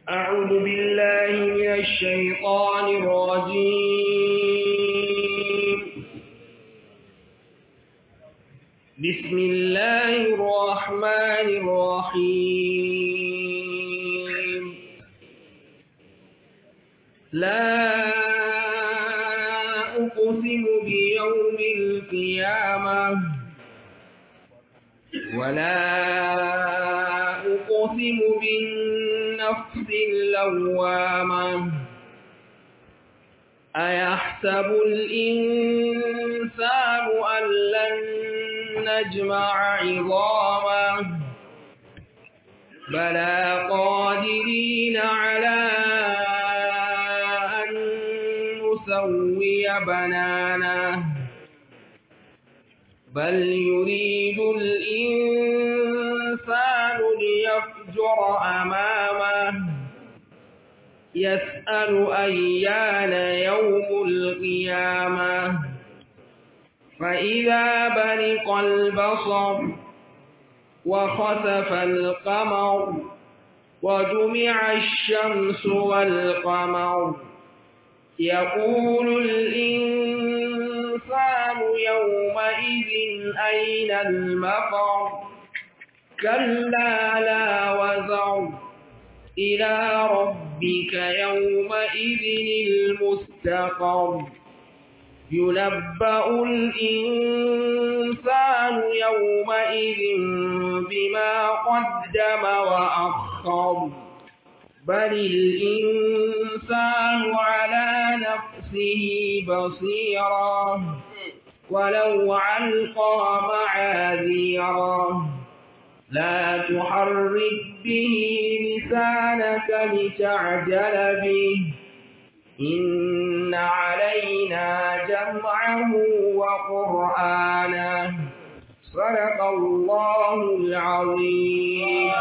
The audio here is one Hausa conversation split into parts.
أعوذ بالله من الشيطان الرجيم بسم الله الرحمن الرحيم لا أقسم بيوم القيامة ولا أقسم بالنفس اللوامة أيحسب الإنسان أن لن نجمع عظامه بلى قادرين على أن نسوي بنانه بل يريد الإنسان ليفجر أمامه يسأل أيان يوم القيامة فإذا برق البصر وخسف القمر وجمع الشمس والقمر يقول الإنسان يومئذ أين المفر كلا لا وزر إلى ربك يومئذ المستقر ينبأ الإنسان يومئذ بما قدم وأخر بل الإنسان على نفسه بصيرا ولو علقى معاذيرا لا تحرك به لسانك لتعجل به إن علينا جمعه وقرآنه صدق الله العظيم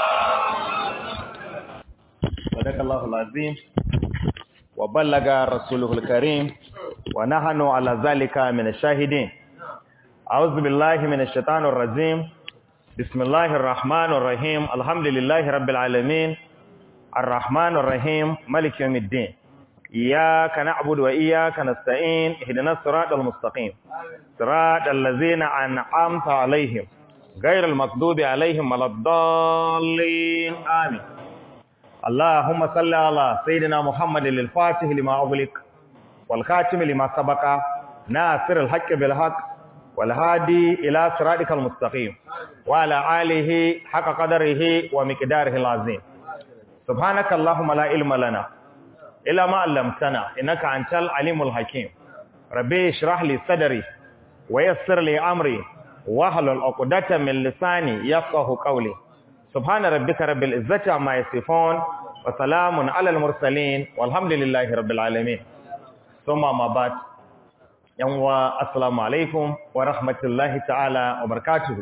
صدق الله العظيم وبلغ رسوله الكريم ونحن على ذلك من الشاهدين أعوذ بالله من الشيطان الرجيم بسم الله الرحمن الرحيم الحمد لله رب العالمين الرحمن الرحيم ملك يوم الدين إياك نعبد وإياك نستعين اهدنا الصراط المستقيم صراط الذين أنعمت عليهم غير المغضوب عليهم ولا الضالين آمين اللهم صل على سيدنا محمد الفاتح لما أغلق والخاتم لما سبق ناصر الحق بالحق والهادي إلى صراطك المستقيم وعلى آله حق قدره ومقداره العظيم سبحانك اللهم لا علم لنا إلا ما علمتنا إنك أنت العليم الحكيم ربي اشرح لي صدري ويسر لي أمري واحلل عقدة من لساني يفقه قولي سبحان ربك رب العزة عما يصفون وسلام على المرسلين والحمد لله رب العالمين ثم ما بعد yanwa assalamu alaikum wa rahmatullahi ta'ala wa barakatuhu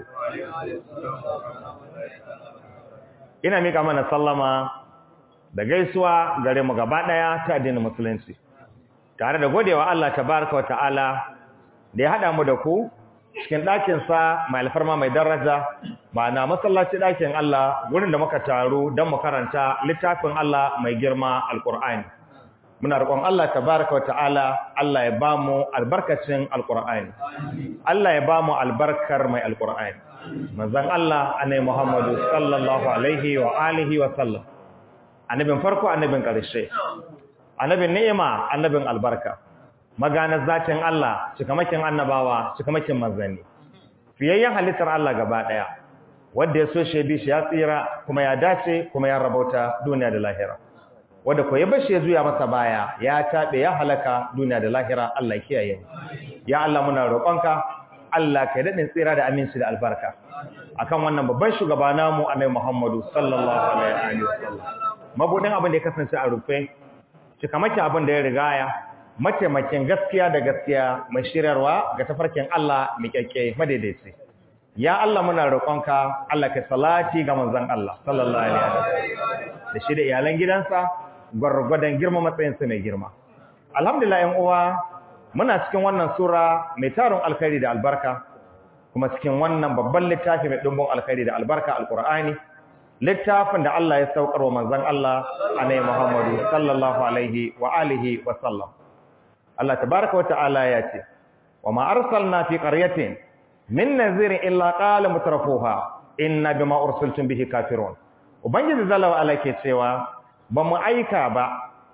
ina mika mana sallama da gaisuwa gare mu gaba daya ta addinin musulunci tare da godewa Allah tabaraka wa ta'ala da ya hada mu da ku cikin ɗakin sa mai alfarma mai daraja ma'ana masallaci ɗakin Allah gurin da muka taru don mu karanta littafin Allah mai girma alqur'ani muna roƙon Allah tabaraka wata'ala Allah ya ba mu albarkacin alƙur'ani Allah ya ba mu albarkar mai alƙur'ani manzon Allah annabi Muhammadu sallallahu alaihi wa alihi wa sallam annabin farko annabin ƙarshe annabin ni'ima annabin albarka maganar zatin Allah cikamakin annabawa cikamakin manzanni fiyayyen halittar Allah gaba ɗaya wanda ya so shi bi shi ya tsira kuma ya dace kuma ya rabauta duniya da lahira wanda ko ya bashi ya zuya masa baya ya tabe ya halaka duniya da lahira Allah kiyaye mu ya Allah muna roƙonka Allah kai dadin tsira da aminci da albarka akan wannan babban shugaba namu Annabi Muhammadu sallallahu alaihi wasallam mabudin abin da ya kasance a rufe cikamaki abin da ya rigaya mataimakin gaskiya da gaskiya mai shirarwa ga tafarkin Allah mai kyakke madaidaici ya Allah muna roƙonka Allah kai salati ga manzon Allah sallallahu alaihi wasallam da shi da iyalan gidansa gwargwadon girma matsayinsa mai girma alhamdulillah yan uwa muna cikin wannan sura mai tarin alkhairi da albarka kuma cikin wannan babban littafi mai dumbin alkhairi da albarka alqur'ani littafin da Allah ya saukar wa manzon Allah annabi Muhammadu sallallahu alaihi wa alihi wa sallam Allah tabaaraka wa ta'ala ya ce wa ma arsalna fi qaryatin min nazirin illa qala mutrafuha inna bima ursiltum bihi kafirun ubangiji zalawa ala ke cewa ba mu aika ba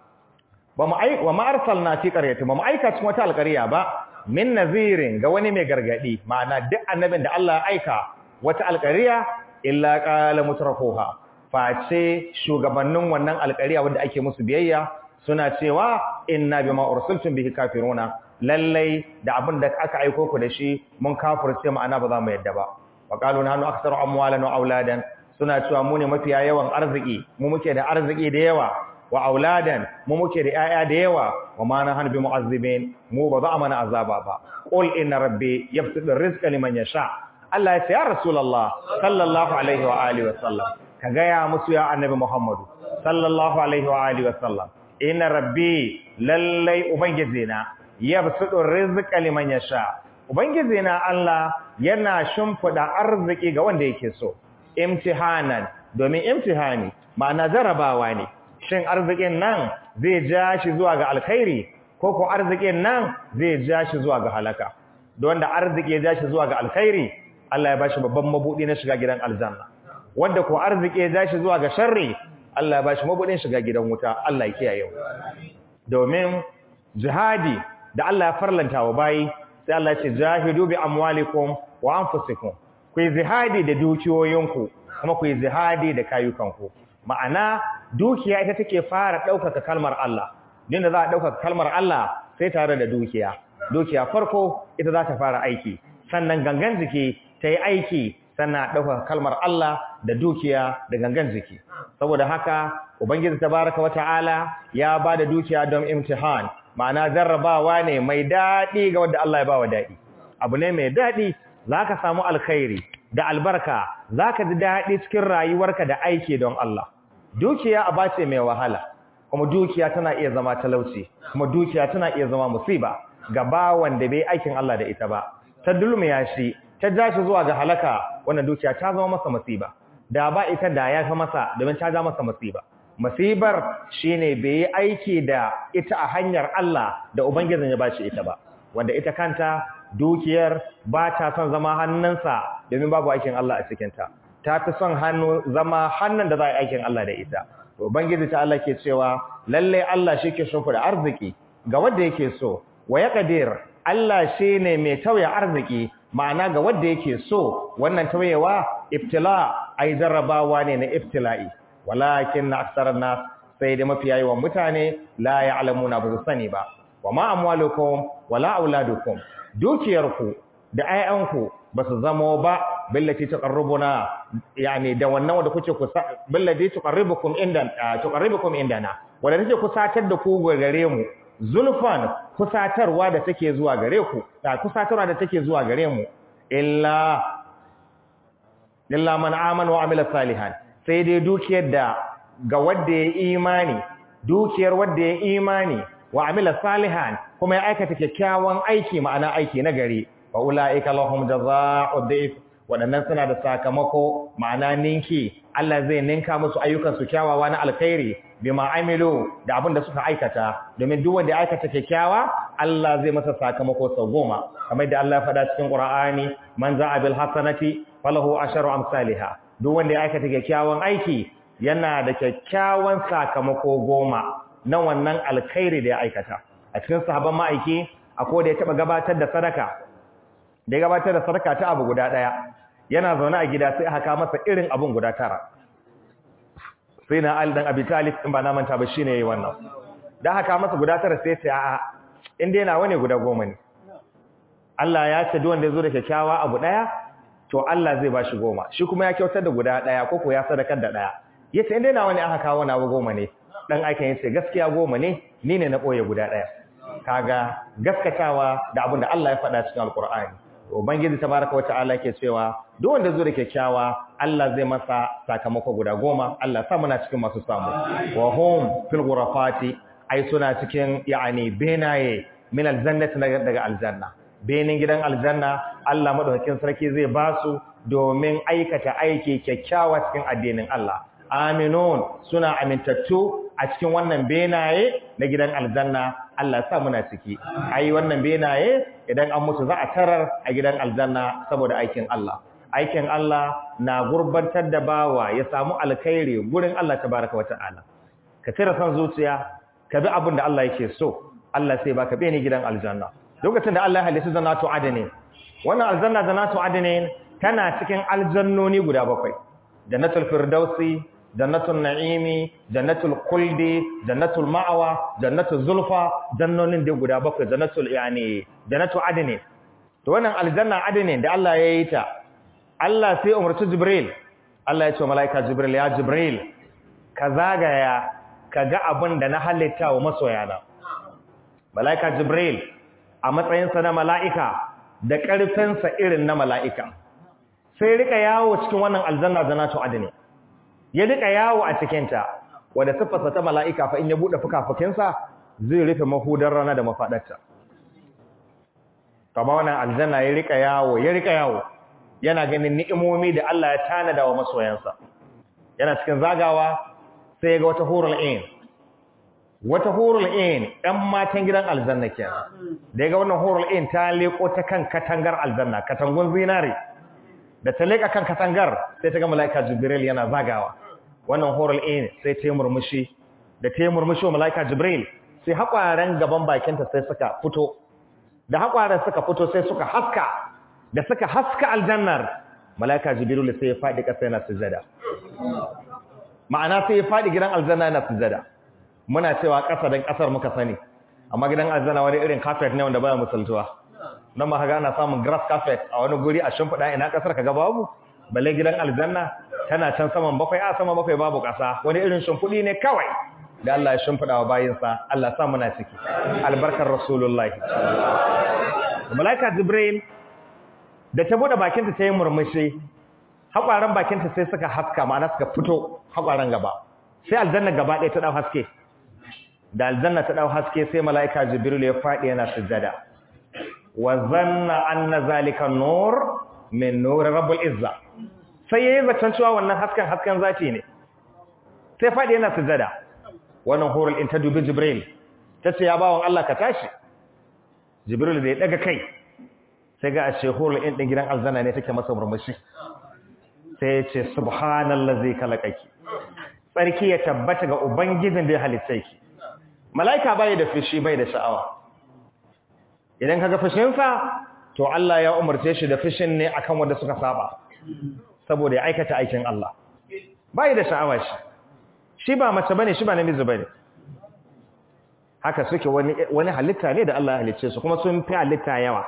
ba mu aika wa ma arsalna fi qaryatin ba mu aika cikin wata alƙarya ba min nazirin ga wani mai gargadi ma'ana duk annabin da Allah ya aika wata alƙarya illa qala mutrafuha face shugabannin wannan alƙarya wanda ake musu biyayya suna cewa inna bima ursiltum bihi kafiruna lallai da abin da aka aiko ku da shi mun kafirce ma'ana ba za mu yadda ba wa qalu nahnu aktsaru amwalan wa auladan suna cewa mu ne mafiya yawan arziki mu muke da arziki da yawa wa auladan mu muke da yaya da yawa wa ma nahnu bi mu'azzibin mu ba za mana azaba ba qul inna rabbi yabsutu rizqa liman yasha Allah ya ce ya rasulullah sallallahu alaihi wa alihi wa sallam ka ga ya musu ya annabi muhammadu sallallahu alaihi wa alihi wa sallam inna rabbi lallai ubangijina yabsutu rizqa liman yasha ubangijina Allah yana shimfida arziki ga wanda yake so imtihanan domin imtihani ma'ana jarabawa ne shin arzikin nan zai ja shi zuwa ga alkhairi ko ko arzikin nan zai ja shi zuwa ga halaka don da arziki ya ja shi zuwa ga alkhairi Allah ya bashi babban mabudi na shiga gidan aljanna wanda ko arziki ya ja shi zuwa ga sharri Allah ya bashi mabudin shiga gidan wuta Allah ya kiyaye mu domin jihadi da Allah ya farlanta wa bayi sai Allah ya ce jahidu bi amwalikum wa anfusikum ku yi jihadi da dukiyoyinku kuma ku yi jihadi da kayukanku ma'ana dukiya ita take fara ɗaukaka kalmar Allah din da za a ɗaukaka kalmar Allah sai tare da dukiya dukiya farko ita za ta fara aiki sannan gangan jiki ta yi aiki sannan ɗaukaka kalmar Allah da dukiya da gangan jiki saboda haka ubangiji tabaraka wata'ala ya ba da dukiya don imtihan ma'ana jarrabawa ne mai daɗi ga wanda Allah ya ba wa daɗi abu ne mai daɗi za ka samu alkhairi da albarka za ka ji daɗi cikin rayuwarka da aiki don Allah dukiya a bace mai wahala kuma dukiya tana iya zama talauci kuma dukiya tana iya zama musiba ga bawan da bai aikin Allah da ita ba ta dulmiya shi ta ja shi zuwa ga halaka wannan dukiya ta zama masa musiba da ba ita da ya fa masa domin ta ja masa musiba musibar shine bai yi aiki da ita a hanyar Allah da ubangijin ya bashi ita ba wanda ita kanta dukiyar ba ta son zama hannunsa domin babu aikin Allah a cikinta ta fi son hannu zama hannun da za a yi aikin Allah da ita to ubangiji ta Allah ke cewa lalle Allah shi ke shimfi da arziki ga wanda yake so wa ya kadir Allah shi ne mai tauye arziki ma'ana ga wanda yake so wannan tauyewa ibtila ai jarrabawa ne na ibtila'i walakin na aksarar nas sai da mafiya yawan mutane la ya'lamuna ba su sani ba wa ma amwalukum wala auladukum dukiyarku da ayyanku ba su zamo ba billati taqarrubuna yani da wannan wanda kuke kusa billati tuqarribukum inda tuqarribukum indana wanda take kusatar da ku gare mu zulfan kusatarwa da take zuwa gare ku da kusatarwa da take zuwa gare mu illa illa man amana wa amila salihan sai dai dukiyar da ga wanda ya imani dukiyar wanda ya imani wa amila salihan kuma ya aikata kyakkyawan aiki ma'ana aiki na gari fa ulaika lahum jazaa'u dhif wadannan suna da sakamako ma'ana ninki Allah zai ninka musu ayyukan su kyawawa na alkhairi bima amilu da abin da suka aikata domin duk wanda ya aikata kyakkyawa Allah zai masa sakamako sau goma kamar da Allah ya faɗa cikin Qur'ani man za'a bil hasanati falahu asharu amsalha duk wanda ya aikata kyakkyawan aiki yana da kyakkyawan sakamako goma na wannan alkhairi da ya aikata a cikin sahabban ma'aiki akwai da ya taba gabatar da sadaka da ya gabatar da sadaka ta abu guda daya yana zaune a gida sai aka masa irin abun guda tara sai na Ali dan Abi Talib in ba na manta ba shine yayi wannan da haka masa guda tara sai ce a'a in dai nawa ne guda goma ne Allah ya ce duk wanda ya zo da kyakkyawa abu daya to Allah zai bashi goma shi kuma ya kyautar da guda daya ko ko ya sadakar da daya yace in dai nawa ne aka kawo nawa goma ne dan aikin yace gaskiya goma ne ni ne na boye guda daya kaga gaskatawa da abin da Allah ya faɗa cikin alkur'ani ubangiji tabaraka wa ta'ala yake cewa duk wanda zo da kyakkyawa Allah zai masa sakamako guda goma Allah sa muna cikin masu samu wa hum fil ghurafati ai suna cikin yani benaye min aljannati daga aljanna benin gidan aljanna Allah madaukakin sarki zai ba su domin aikata aiki kyakkyawa cikin addinin Allah aminun suna amintattu a cikin wannan benaye na gidan aljanna Allah sa muna ciki ai wannan benaye idan an mutu za a tarar a gidan aljanna saboda aikin Allah aikin Allah na gurbantar da bawa ya samu alkhairi gurin Allah tabaraka wa ta'ala ka cire son zuciya ka bi abin da Allah yake so Allah sai baka bene gidan aljanna lokacin da Allah ya halitta zanatu adani wannan aljanna zanatu adani tana cikin aljannoni guda bakwai jannatul firdausi jannatul na'imi jannatul kuldi jannatul ma'awa jannatul zulfa jannonin da guda bakwai jannatul yani jannatul adani to wannan aljanna adani da Allah ya yi ta Allah sai umarci Jibril Allah ya ce malaika Jibril ya Jibril ka zagaya ka ga abin da na halitta wa masoyana malaika Jibril a matsayinsa na mala'ika da ƙarfinsa irin na mala'ika sai rika yawo cikin wannan aljanna zanatu adani ya rika yawo a cikinta wadda siffarsa ta mala'ika fa in ya buɗe fuka-fukinsa zai rufe mahudar rana da mafaɗarta kama wannan aljanna ya rika yawo ya rika yawo yana ganin ni'imomi da Allah ya tanada wa masoyansa yana cikin zagawa sai ga wata hurul ain wata hurul ain ɗan matan gidan aljanna kenan da ya ga wannan hurul ain ta leko ta kan katangar aljanna katangun zinare da ta leka kan katangar sai ta ga malaika jibril yana zagawa wannan hurul ain sai ta yi murmushi da ta yi murmushi wa malaika jibril sai haƙwaren gaban bakinta sai suka fito da haƙwaren suka fito sai suka haska da suka haska aljannar malaika jibril sai ya faɗi ƙasa yana sujada ma'ana sai ya faɗi gidan aljanna yana sujada muna cewa ƙasa don ƙasar muka sani amma gidan aljanna wani irin carpet ne wanda baya musaltuwa nan ma kaga ana samun grass carpet a wani guri a shimfiɗa ina ƙasar kaga babu balle gidan aljanna tana can saman bakwai a saman bakwai babu ƙasa wani irin shimfiɗi ne kawai da Allah ya shimfiɗa wa bayinsa Allah sa muna ciki albarkar rasulullahi malaika jibril da ta bude bakinta ta yi murmushi haƙwaran bakinta sai suka haska ma'ana suka fito haƙwaran gaba sai aljanna gaba ɗaya ta ɗau haske da aljanna ta ɗau haske sai mala'ika jibril ya faɗi yana sujjada wa zanna anna zalika nur min nur rabbul izza sai yayi zaton cewa wannan hasken hasken zati ne sai faɗi yana sujjada wannan hurul in ta dubi jibril ta ce ya bawon Allah ka tashi jibril da ya daga kai sai ga ashe hurul in din gidan aljanna ne take masa murmushi sai ya ce subhanallazi khalaqaki tsarki ya tabbata ga ubangijin da ya halitta ki malaika bai da fushi bai da sha'awa idan kaga fushinsa to Allah ya umarce shi da fushin ne akan wanda suka saba saboda ya aikata aikin Allah bai da sha'awa shi shi ba mace bane shi ba namiji bane haka suke wani wani halitta ne da Allah ya halicce su kuma sun fi halitta yawa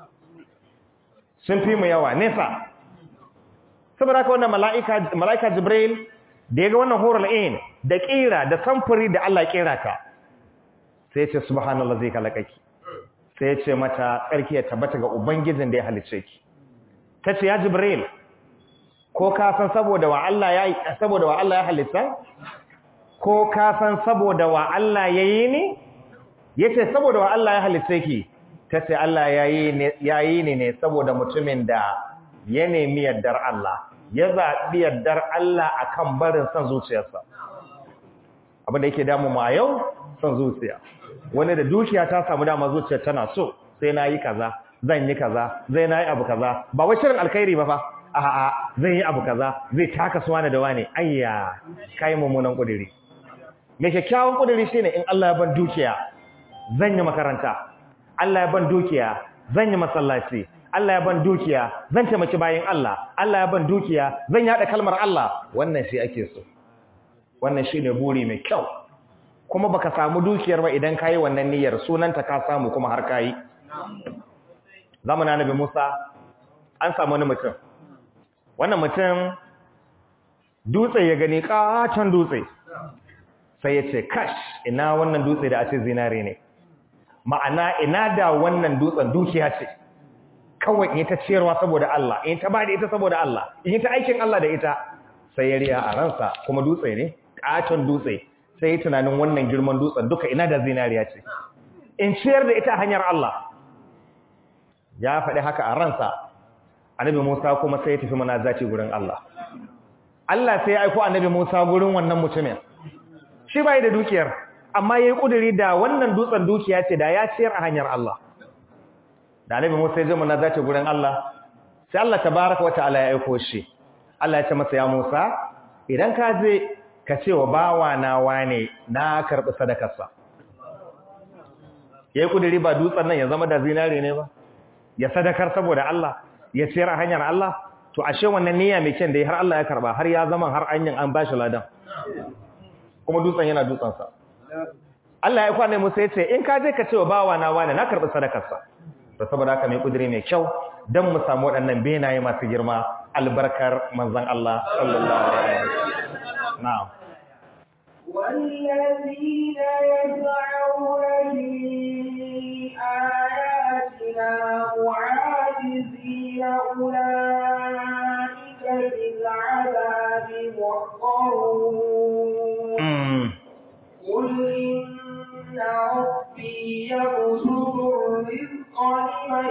sun fi mu yawa nesa saboda haka wannan mala'ika mala'ika Jibril da ya ga wannan hurul ain da kira da samfuri da Allah ya kira ta sai ya ce subhanallazi khalaqaki sai ya ce mata tsarki ya tabbata ga ubangijin da ya halicce ki tace ya Jibril ko ka san saboda wa Allah ya saboda wa Allah ya halitta ko ka san saboda wa Allah yayi ne yace saboda wa Allah ya halitta ki tace Allah yayi ne yayi ne ne saboda mutumin da ya nemi yardar Allah ya zabi yardar Allah akan barin san zuciyarsa abin da yake damu mu a yau san zuciya wani da dukiya ta samu dama zuciyar tana so sai nayi kaza zan yi kaza zai nayi abu kaza ba wai shirin alkhairi ba fa a'a zai yi abu kaza zai taka su wani da wani ayya kai mummunan kudiri mai kyakkyawan kudiri shine in Allah ya ban dukiya zan yi makaranta Allah ya ban dukiya zan yi masallaci Allah ya ban dukiya zan taimaki bayin Allah Allah ya ban dukiya zan yada kalmar Allah wannan shi ake so wannan shine buri mai kyau kuma baka samu dukiyar ba idan kai wannan niyyar sunanta ka samu kuma har kai zamanin Annabi Musa an samu wani mutum wannan mutum dutse ya gani katon dutse sai ya ce kash ina wannan dutse da a ce zinare ne ma'ana ina da wannan dutsen dukiya ce kawai in ta ciyarwa saboda Allah in ta bada ita saboda Allah in ta aikin Allah da ita sai ya riya a ransa kuma dutse ne katon dutse sai ya tunanin wannan girman dutsen duka ina da zinariya ce in ciyar da ita hanyar Allah ya faɗi haka a ransa annabi Musa kuma sai ya tafi munazati gurin Allah Allah sai ya aiko annabi Musa gurin wannan mutumin shi bai da dukiyar amma yayi kuduri da wannan dutsen dukiya ce da ya ciyar a hanyar Allah da annabi Musa ya je munazati gurin Allah sai Allah tabaaraka wataala ya aiko shi Allah ya ce masa ya Musa idan ka je ka ce wa bawa na wane na karbi sadakarsa yayi kuduri ba dutsen nan ya zama da zinare ne ba ya sadakar saboda Allah ya ciyar a hanyar Allah to ashe wannan niyya mai kyan da har Allah ya karba har ya zama har anyin an bashi ladan kuma dutsen yana dutsen sa Allah ya kwane Musa ya ce in ka je ka ce wa bawa na wani na karbi sadakar sa to saboda haka mai kudiri mai kyau dan mu samu waɗannan benaye masu girma albarkar manzon Allah sallallahu alaihi wasallam na'am والذين يسعون في آياتنا معاجزين أولئك بالعذاب محضرون mm. قل إن ربي يبسط الرزق لمن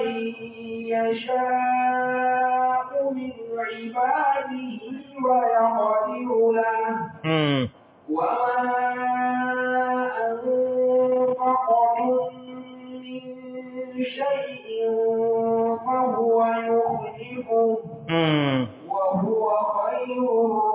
يشاء من عباده ويقدر له mm. وما أنفقتم من شيء فهو يخلفه mm. وهو خير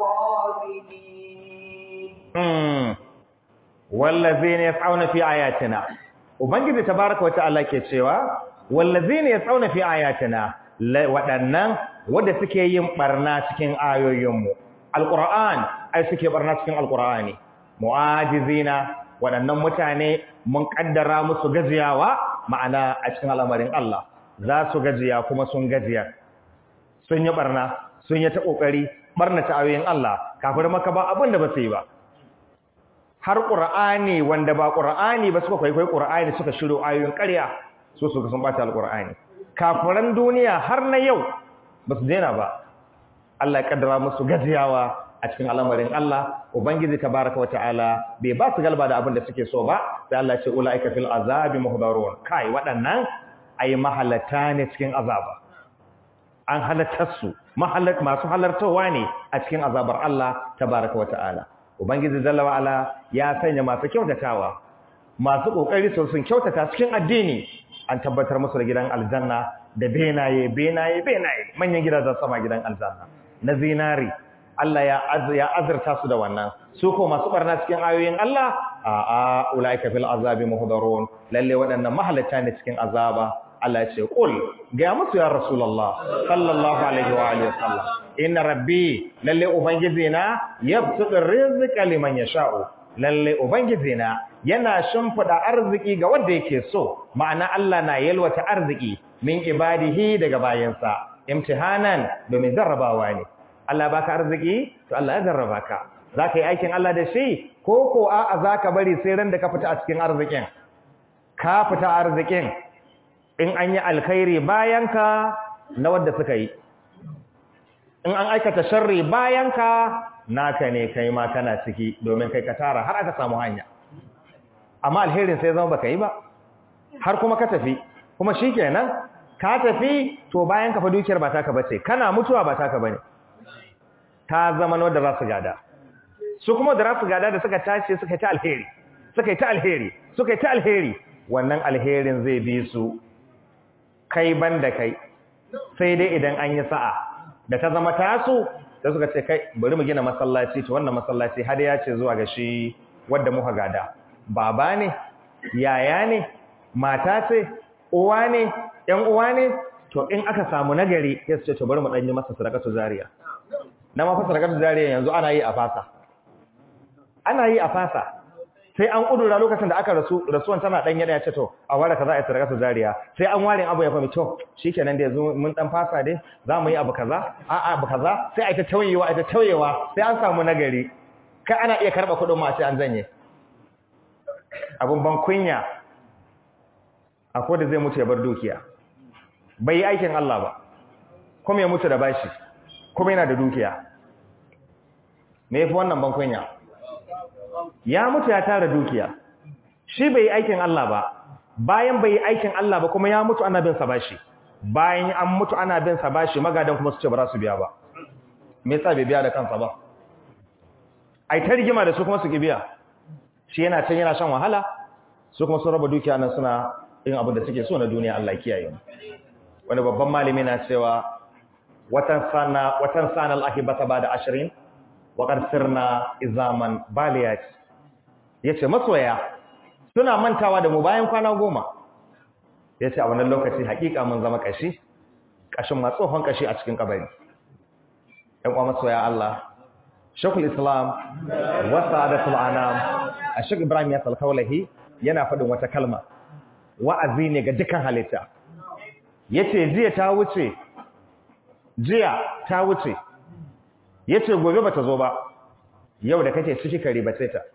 الرازقين Mm. wallazina yas'auna fi ayatina ubangiji tabaaraka wa ta'ala ke cewa wallazina yas'auna fi ayatina la- waɗannan wanda suke yin barna cikin ayoyinmu alquran ai suke barna cikin alqurani mu'ajizina waɗannan mutane mun kaddara musu gajiyawa ma'ana a cikin al'amarin Allah za su gajiya kuma sun gajiya sun yi barna sun yi ta kokari barna ta ayoyin Allah kafin maka ba abin da ba su yi ba har ƙur'ani wanda ba ƙur'ani ba suka kwaikwai ƙur'ani suka shiro ayoyin ƙarya su suka sun bata alƙur'ani kafiran duniya har na yau ba su daina ba Allah ya kaddara musu gajiyawa a cikin al'amarin Allah ubangiji tabaraka wata'ala bai ba su galba da abin da suke so ba sai Allah ya ce ulaika fil azabi muhdarun kai waɗannan ai mahalata ne cikin azaba an halattar su mahallat masu halartawa ne a cikin azabar Allah tabaraka wata'ala Ubangiji Jalla wa'ala ya sanya masu kyautatawa, masu ƙoƙari sun kyautata cikin addini, an tabbatar musu da gidan aljanna da benaye, benaye, benaye, manyan gidajen sama gidan aljanna. Na zinari, Allah ya azurta su da wannan, su ko masu ɓarna cikin ayoyin Allah, a a ula'ika fil azabi muhdarun lalle waɗannan mahalatta ne cikin azaba. Allah ya ce, Ƙul, ga musu ya Rasulallah, sallallahu Alaihi wa Alaihi wasallam. inna rabbi lalle ubangiji na yabsutur rizqa liman yasha'u lalle ubangiji na yana shimfida arziki ga wanda yake so ma'ana Allah na yalwata arziki min ibadihi daga bayansa imtihanan domin jarrabawa ne Allah baka arziki to Allah ya jarraba ka zaka yi aikin Allah da shi ko ko a'a zaka bari sai ran da ka fita a cikin arzikin ka fita arzikin in an yi alkhairi bayan ka na wanda suka yi in an aikata sharri bayan ka naka ne kai ma kana ciki domin kai ka tara har aka samu hanya amma alherin sai zama baka yi ba har kuma ka tafi kuma shikenan ka tafi to bayan ka fa dukiyar ba taka bace kana mutuwa ba taka bane ta zama wanda za su gada su kuma da za su gada da suka tashi suka yi ta alheri suka yi ta alheri suka yi ta alheri wannan alherin zai bi su kai banda kai sai dai idan an yi sa'a da ta zama tasu da suka ce kai bari mu gina masallaci to wannan masallaci har ya ce zuwa ga shi wanda muka gada baba ne yaya ne mata ce uwa ne ƴan uwa ne to in aka samu nagari ya ce to bari mu dan yi masa sadaqatu zariya na ma fa sadaqatu zariya yanzu ana yi a fasa ana yi a fasa sai an kudura lokacin da aka rasu rasuwan tana dan yada ya ce to a ware kaza a sadaqatu zariya sai an ware abu ya fami to shikenan da yanzu mun dan fasa dai za mu yi abu kaza a a abu kaza sai a ta tauyewa a ta tauyewa sai an samu nagari kai ana iya karba kudin ma sai an zanye abun ban kunya akwai da zai mutu ya bar dukiya bai yi aikin Allah ba kuma ya mutu da bashi kuma yana da dukiya me yafi wannan ban kunya ya mutu ya tara dukiya shi bai yi aikin Allah ba bayan bai yi aikin Allah ba kuma ya mutu ana bin sa bashi bayan an mutu ana bin sa bashi magadan kuma su ce ba za su biya ba me yasa bai biya da kansa ba ai ta rigima da su kuma su ki biya shi yana can yana shan wahala su kuma sun raba dukiya nan suna yin abin da suke so na duniya Allah ya kiyaye mu wani babban malami na cewa watan sana watan sana al-ahibata ba'da 20 wa qad sirna izaman baliyat yace masoya suna mantawa da mu bayan kwana goma yace a wannan lokaci hakika mun zama kashi kashin ma tsohon kashi a cikin kabari ɗan uwa masoya Allah Shekul Islam wa Sa'adatul Anam Ashek Ibrahim ya salkaulahi yana faɗin wata kalma wa'azi ne ga dukkan halitta yace jiya ta wuce jiya ta wuce yace gobe bata zo ba yau da kake ciki kare bace ta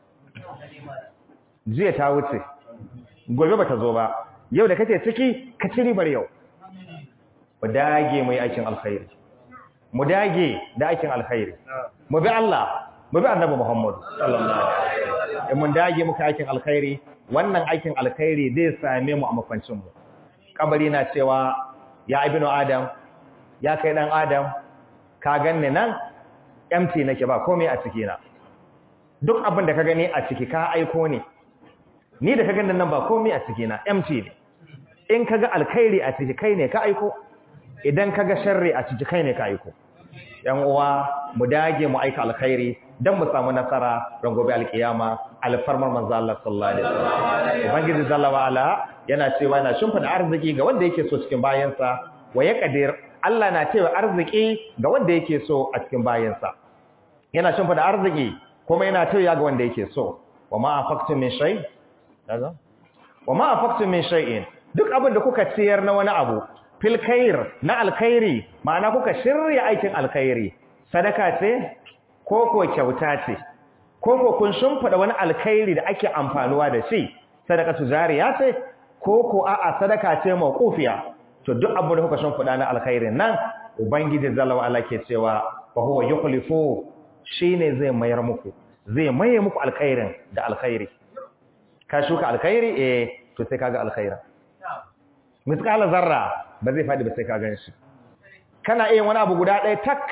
jiya ta wuce gobe bata zo ba yau da kake ciki ka ci ribar yau mu dage mu yi aikin alkhairi mu dage da aikin alkhairi mu bi Allah mu bi annabi Muhammad sallallahu alaihi wasallam mun dage muka aikin alkhairi wannan aikin alkhairi zai same mu a mafancin mu kabari na cewa ya ibnu adam ya kai dan adam ka ganni nan empty nake ba komai a ciki na duk abin da ka gani a ciki ka aiko ne ni da ka gani nan ba komai a ciki na empty ne in kaga alkhairi a ciki kai ne ka aiko idan kaga sharri a ciki kai ne ka aiko yan uwa mu dage mu aika alkhairi dan mu samu nasara ran gobe alkiyama alfarmar manzo Allah sallallahu alaihi wasallam ubangiji jalla wa ala yana cewa yana shimfida arziki ga wanda yake so cikin bayansa wa yaqdir Allah na cewa arziki ga wanda yake so a cikin bayansa yana shimfida arziki kuma yana cewa ga wanda yake so wa ma afaqtum min shay kaza wa ma afaqtum min shay'in duk abin da kuka ciyar na wani abu fil khair na alkhairi ma'ana kuka shirya aikin alkhairi sadaka ce ko ko kyauta ce ko ko kun shimfida wani alkhairi da ake amfanuwa da shi sadakatu jariya ce ko ko a'a sadaka ce mawqufiya to duk abin da kuka shimfida na alkhairin nan ubangiji zalla wa ke cewa fa huwa yukhlifu shine zai mayar muku zai maye muku alkhairin da alkhairi ka shuka alkhairi eh to sai kaga alkhairin miskala zarra ba zai faɗi ba sai ka gan shi kana iya wani abu guda ɗaya tak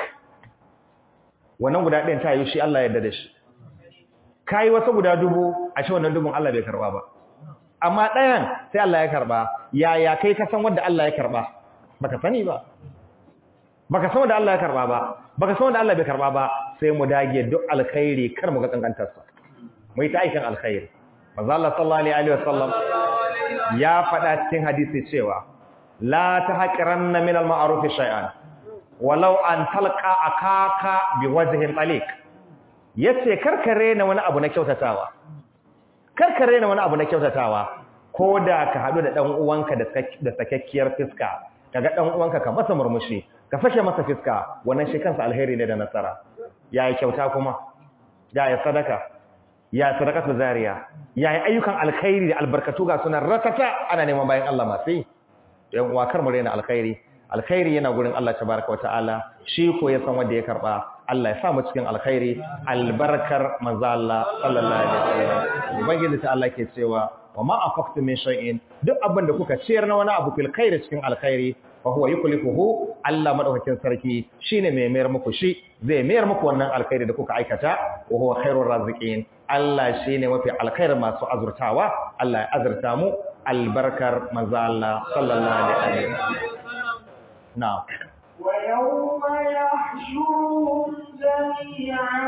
wannan guda ɗayan ta yi shi Allah yadda da shi ka yi wasu guda dubu a shi wannan dubun Allah bai karɓa ba amma ɗayan sai Allah ya karɓa yaya kai ka san wanda Allah ya karɓa baka sani ba baka san wanda Allah ya karɓa ba baka san wanda Allah bai karɓa ba sai mu dage duk alkhairi kar mu ga kankantarsa mu yi ta aikin alkhairi manzo Allah sallallahu alaihi wasallam ya faɗa cikin hadisi cewa la tahqiranna min al-ma'ruf shay'an walau an talqa akaka biwajhin taliq yace karkare na wani abu na kyautatawa karkare na wani abu na kyautatawa koda ka hadu da dan uwanka da da sakakkiyar fiska kaga dan uwanka ka masa murmushi ka fashe masa fiska wannan shi kansa alheri ne da nasara yayi kyauta kuma yayi sadaka ya sadaqatu zariya yayi ayyukan alkhairi da albarkatu ga sunan rakata ana neman bayan Allah masu yan uwa kar mu rena alkhairi alkhairi yana gurin Allah tabaraka wataala shi ko ya san wanda ya karba Allah ya sa mu cikin alkhairi albarkar manzo Allah sallallahu alaihi wasallam ubangiji ta Allah ke cewa wa ma afaqtu min shay'in duk abin da kuka ciyar na wani abu fil khairi cikin alkhairi fa huwa yuklifuhu Allah madaukakin sarki shine mai mayar muku shi zai mayar muku wannan alkhairi da kuka aikata wa huwa khairur raziqin Allah shine mafi alkhairin masu azurtawa Allah ya azurta mu albarkar manzo Allah sallallahu alaihi wasallam na'am ويوم يحشرهم جميعا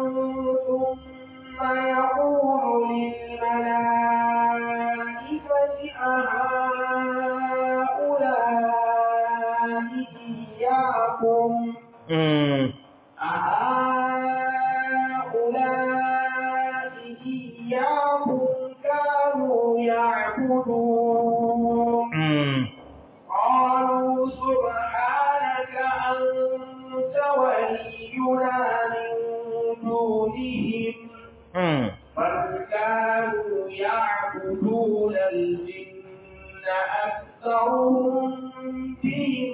ثم يقول للملائكة أهؤلاء إياكم mm أهؤلاء إياكم كانوا يعبدون mm قالوا سبحانك أنت ولينا من دونهم mm بل كانوا يعبدون الجن أكثرهم بهم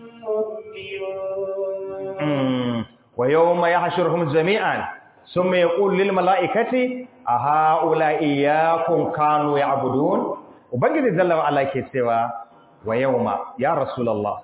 مؤمنون mm wa yawma yahshuruhum jami'an thumma yaqulu lil mala'ikati a haula iyyakum kanu ya'budun ubangiji jalla wa ala ke cewa wa yawma ya rasulullah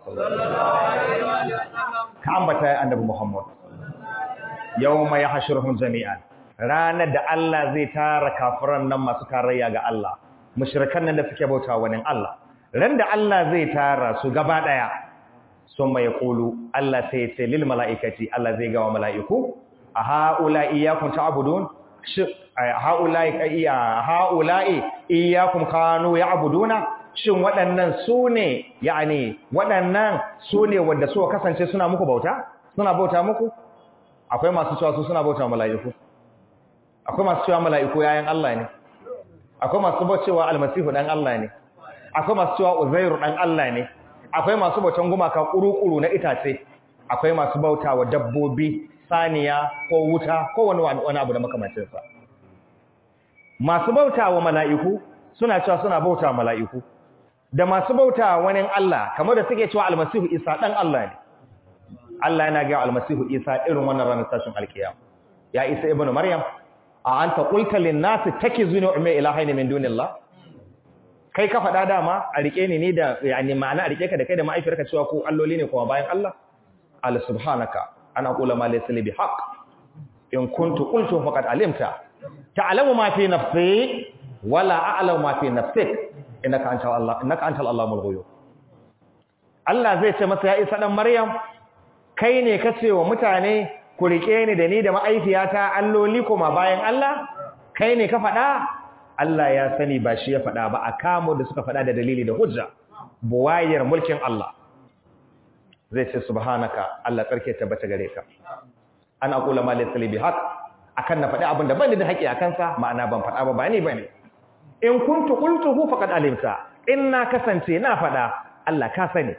ka ambata ya annabi muhammad yawma yahshuruhum jami'an ranar da Allah zai tara kafiran nan masu tarayya ga Allah mushrikan nan da suke bauta wani Allah ran da Allah zai tara su gaba daya summa yaqulu Allah sai ya ce lil malaikati Allah zai ga wa mala'iku a haula iyyakum ta'budun haula iya haula'i iyyakum kanu ya'buduna shin waɗannan su ne yani waɗannan su ne wanda suka kasance suna muku bauta suna bauta muku akwai masu cewa su suna bauta mala'iku akwai masu cewa mala'iku yayin Allah ne akwai masu cewa almasihu dan Allah ne akwai masu cewa uzairu dan Allah ne akwai masu bautan gumaka kuru-kuru na itace akwai masu bauta wa dabbobi saniya ko wuta ko wani wani abu da makamancinsa masu bauta wa mala'iku suna cewa suna bauta wa mala'iku da masu bauta wa wani Allah kamar da suke cewa almasihu isa dan Allah ne Allah yana ga almasihu isa irin wannan ranar tashin alkiyama ya isa ibnu maryam a anta qulta lin nasi takizuni umma ilahaini min dunillah kai ka faɗa dama a rike ni ne da yani ma'ana a rike ka da kai da ma'aifiyarka cewa ko alloli ne kuma bayan Allah al subhanaka ana qula ma laysa li bihaq in kuntu qultu faqad alimta ta'lamu ma fi nafsi wala a'lamu ma fi nafsik innaka anta Allah innaka antal allamul ghuyub Allah zai ce masa ya isa dan Maryam kai ne kace wa mutane ku rike ni da ni da ma'aifiyata alloli kuma bayan Allah kai ne ka faɗa Allah ya sani ba shi ya faɗa ba a kamo da suka faɗa da dalili da hujja buwayar mulkin Allah zai ce subhanaka Allah tsarki tabbata gare ka an aqula ma laysa li bihaq akan na faɗi abin da ban da haƙi akan sa ma'ana ban faɗa ba ba ni bane in kuntu qultuhu faqad alimta in na kasance na faɗa Allah ka sani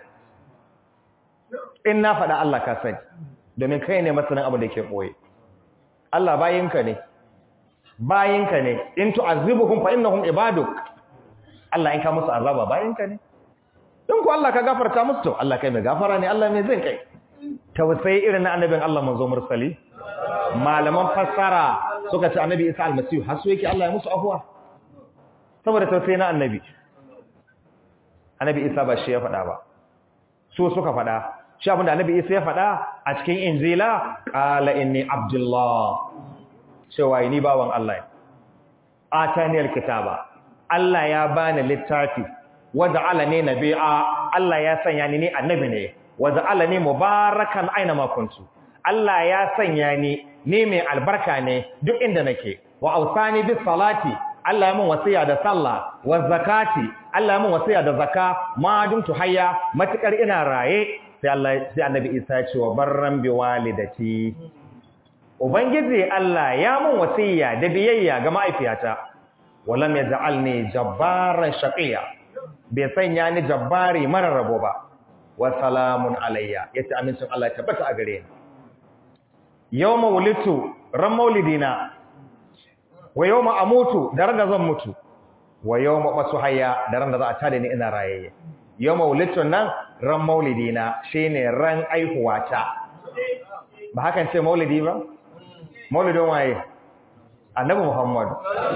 in na faɗa Allah ka sani domin kai ne masanin abin da ke boye Allah bayinka ne bayinka ne in tu'azzibuhum fa innahum ibaduk Allah in ka musu azaba bayinka ne in ku Allah ka gafarta musu to Allah kai mai gafara ne Allah mai zin kai tausayi irin na annabin Allah manzo mursali malaman fassara suka ce annabi Isa almasihu har su yake Allah ya musu afwa saboda tausayi na annabi annabi Isa ba shi ya faɗa ba su suka faɗa shi abinda annabi Isa ya faɗa a cikin injila qala inni abdullah cewa ni bawan Allah ataniyal kitaba Allah ya bani littafi waja'alani nabiyya Allah ya sanya ni ni annabi ne waja'alani mubarakan aina ma kuntu Allah ya sanya ni ni mai albarka ne duk inda nake wa ausani bis salati Allah ya mun wasiya da sallah wa zakati Allah ya mun wasiya da zaka ma dumtu hayya matukar ina raye sai Allah sai annabi Isa ya ce wa barran bi walidati Ubangiji Allah ya mun wasiya da biyayya ga ma'aifiyata, walam ya ja'alni jabbaran shaqiya bai sanya ni jabbari mara rabo ba, wa salamun alayya, ya ce amincin Allah ya tabbata a gare ni. Yau mawulitu ran maulidina, wa yau ma'amutu da ran da zan mutu, wa yau maɓasu haya da ran da za a tada ni ina rayayye. Yau mawulitun nan ran maulidina shi ne ran aihuwata. Ba hakan ce maulidi ba? maulidin waye annabi muhammad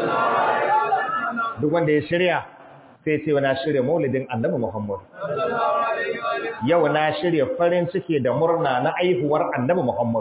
duk wanda ya shirya sai ce na shirya maulidin annabi muhammad yau na shirya farin ciki da murna na aihuwar annabi muhammad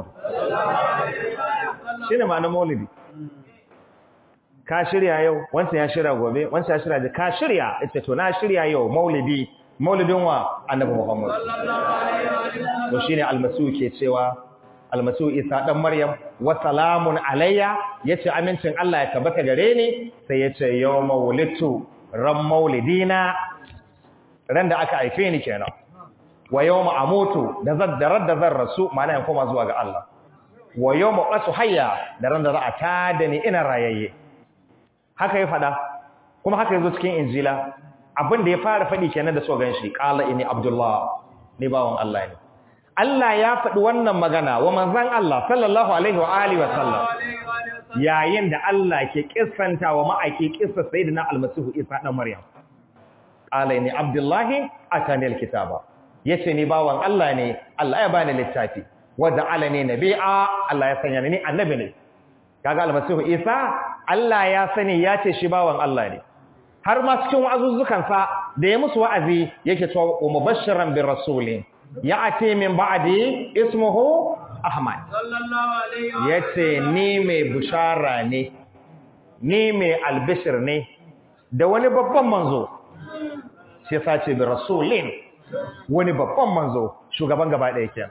shine ma'anar maulidi ka shirya yau wancan ya shirya gobe wancan ya shirya ka shirya ita to na shirya yau maulidi maulidin wa annabi muhammad to shine almasu ke cewa almasihu isa dan maryam wa salamun alayya yace amincin Allah ya tabbata gare ni sai yace yawma wulitu ran maulidina ran da aka haife ni kenan wa yawma amutu da zaddarar da zan rasu ma'ana yan koma zuwa ga Allah wa yawma qasu hayya da ran da za a tada ni ina rayayye haka ya fada kuma haka yazo cikin injila abin da ya fara fadi kenan da so ganshi qala inni abdullah ni bawon Allah ne Allah ya faɗi wannan magana wa manzan Allah sallallahu alaihi wa alihi wa sallam yayin da Allah ke kissanta wa ma'aiki kissa sayyidina almasihu Isa dan Maryam qala inni abdullahi atani alkitaba yace ni bawan Allah ne Allah ya bani littafi wa ja'alani nabiyya Allah ya sanya ni annabi ne kaga almasihu Isa Allah ya sani ya ce shi bawan Allah ne har ma cikin wa'azuzzukan sa da ya musu wa'azi yake cewa wa mubashiran bi rasulin ya'ti min ba'di ismuhu ahmad sallallahu alaihi wa yace ni mai bushara ne ni mai albishir ne da wani babban manzo shi yasa ce bi rasulin wani babban manzo shugaban gaba ɗaya kenan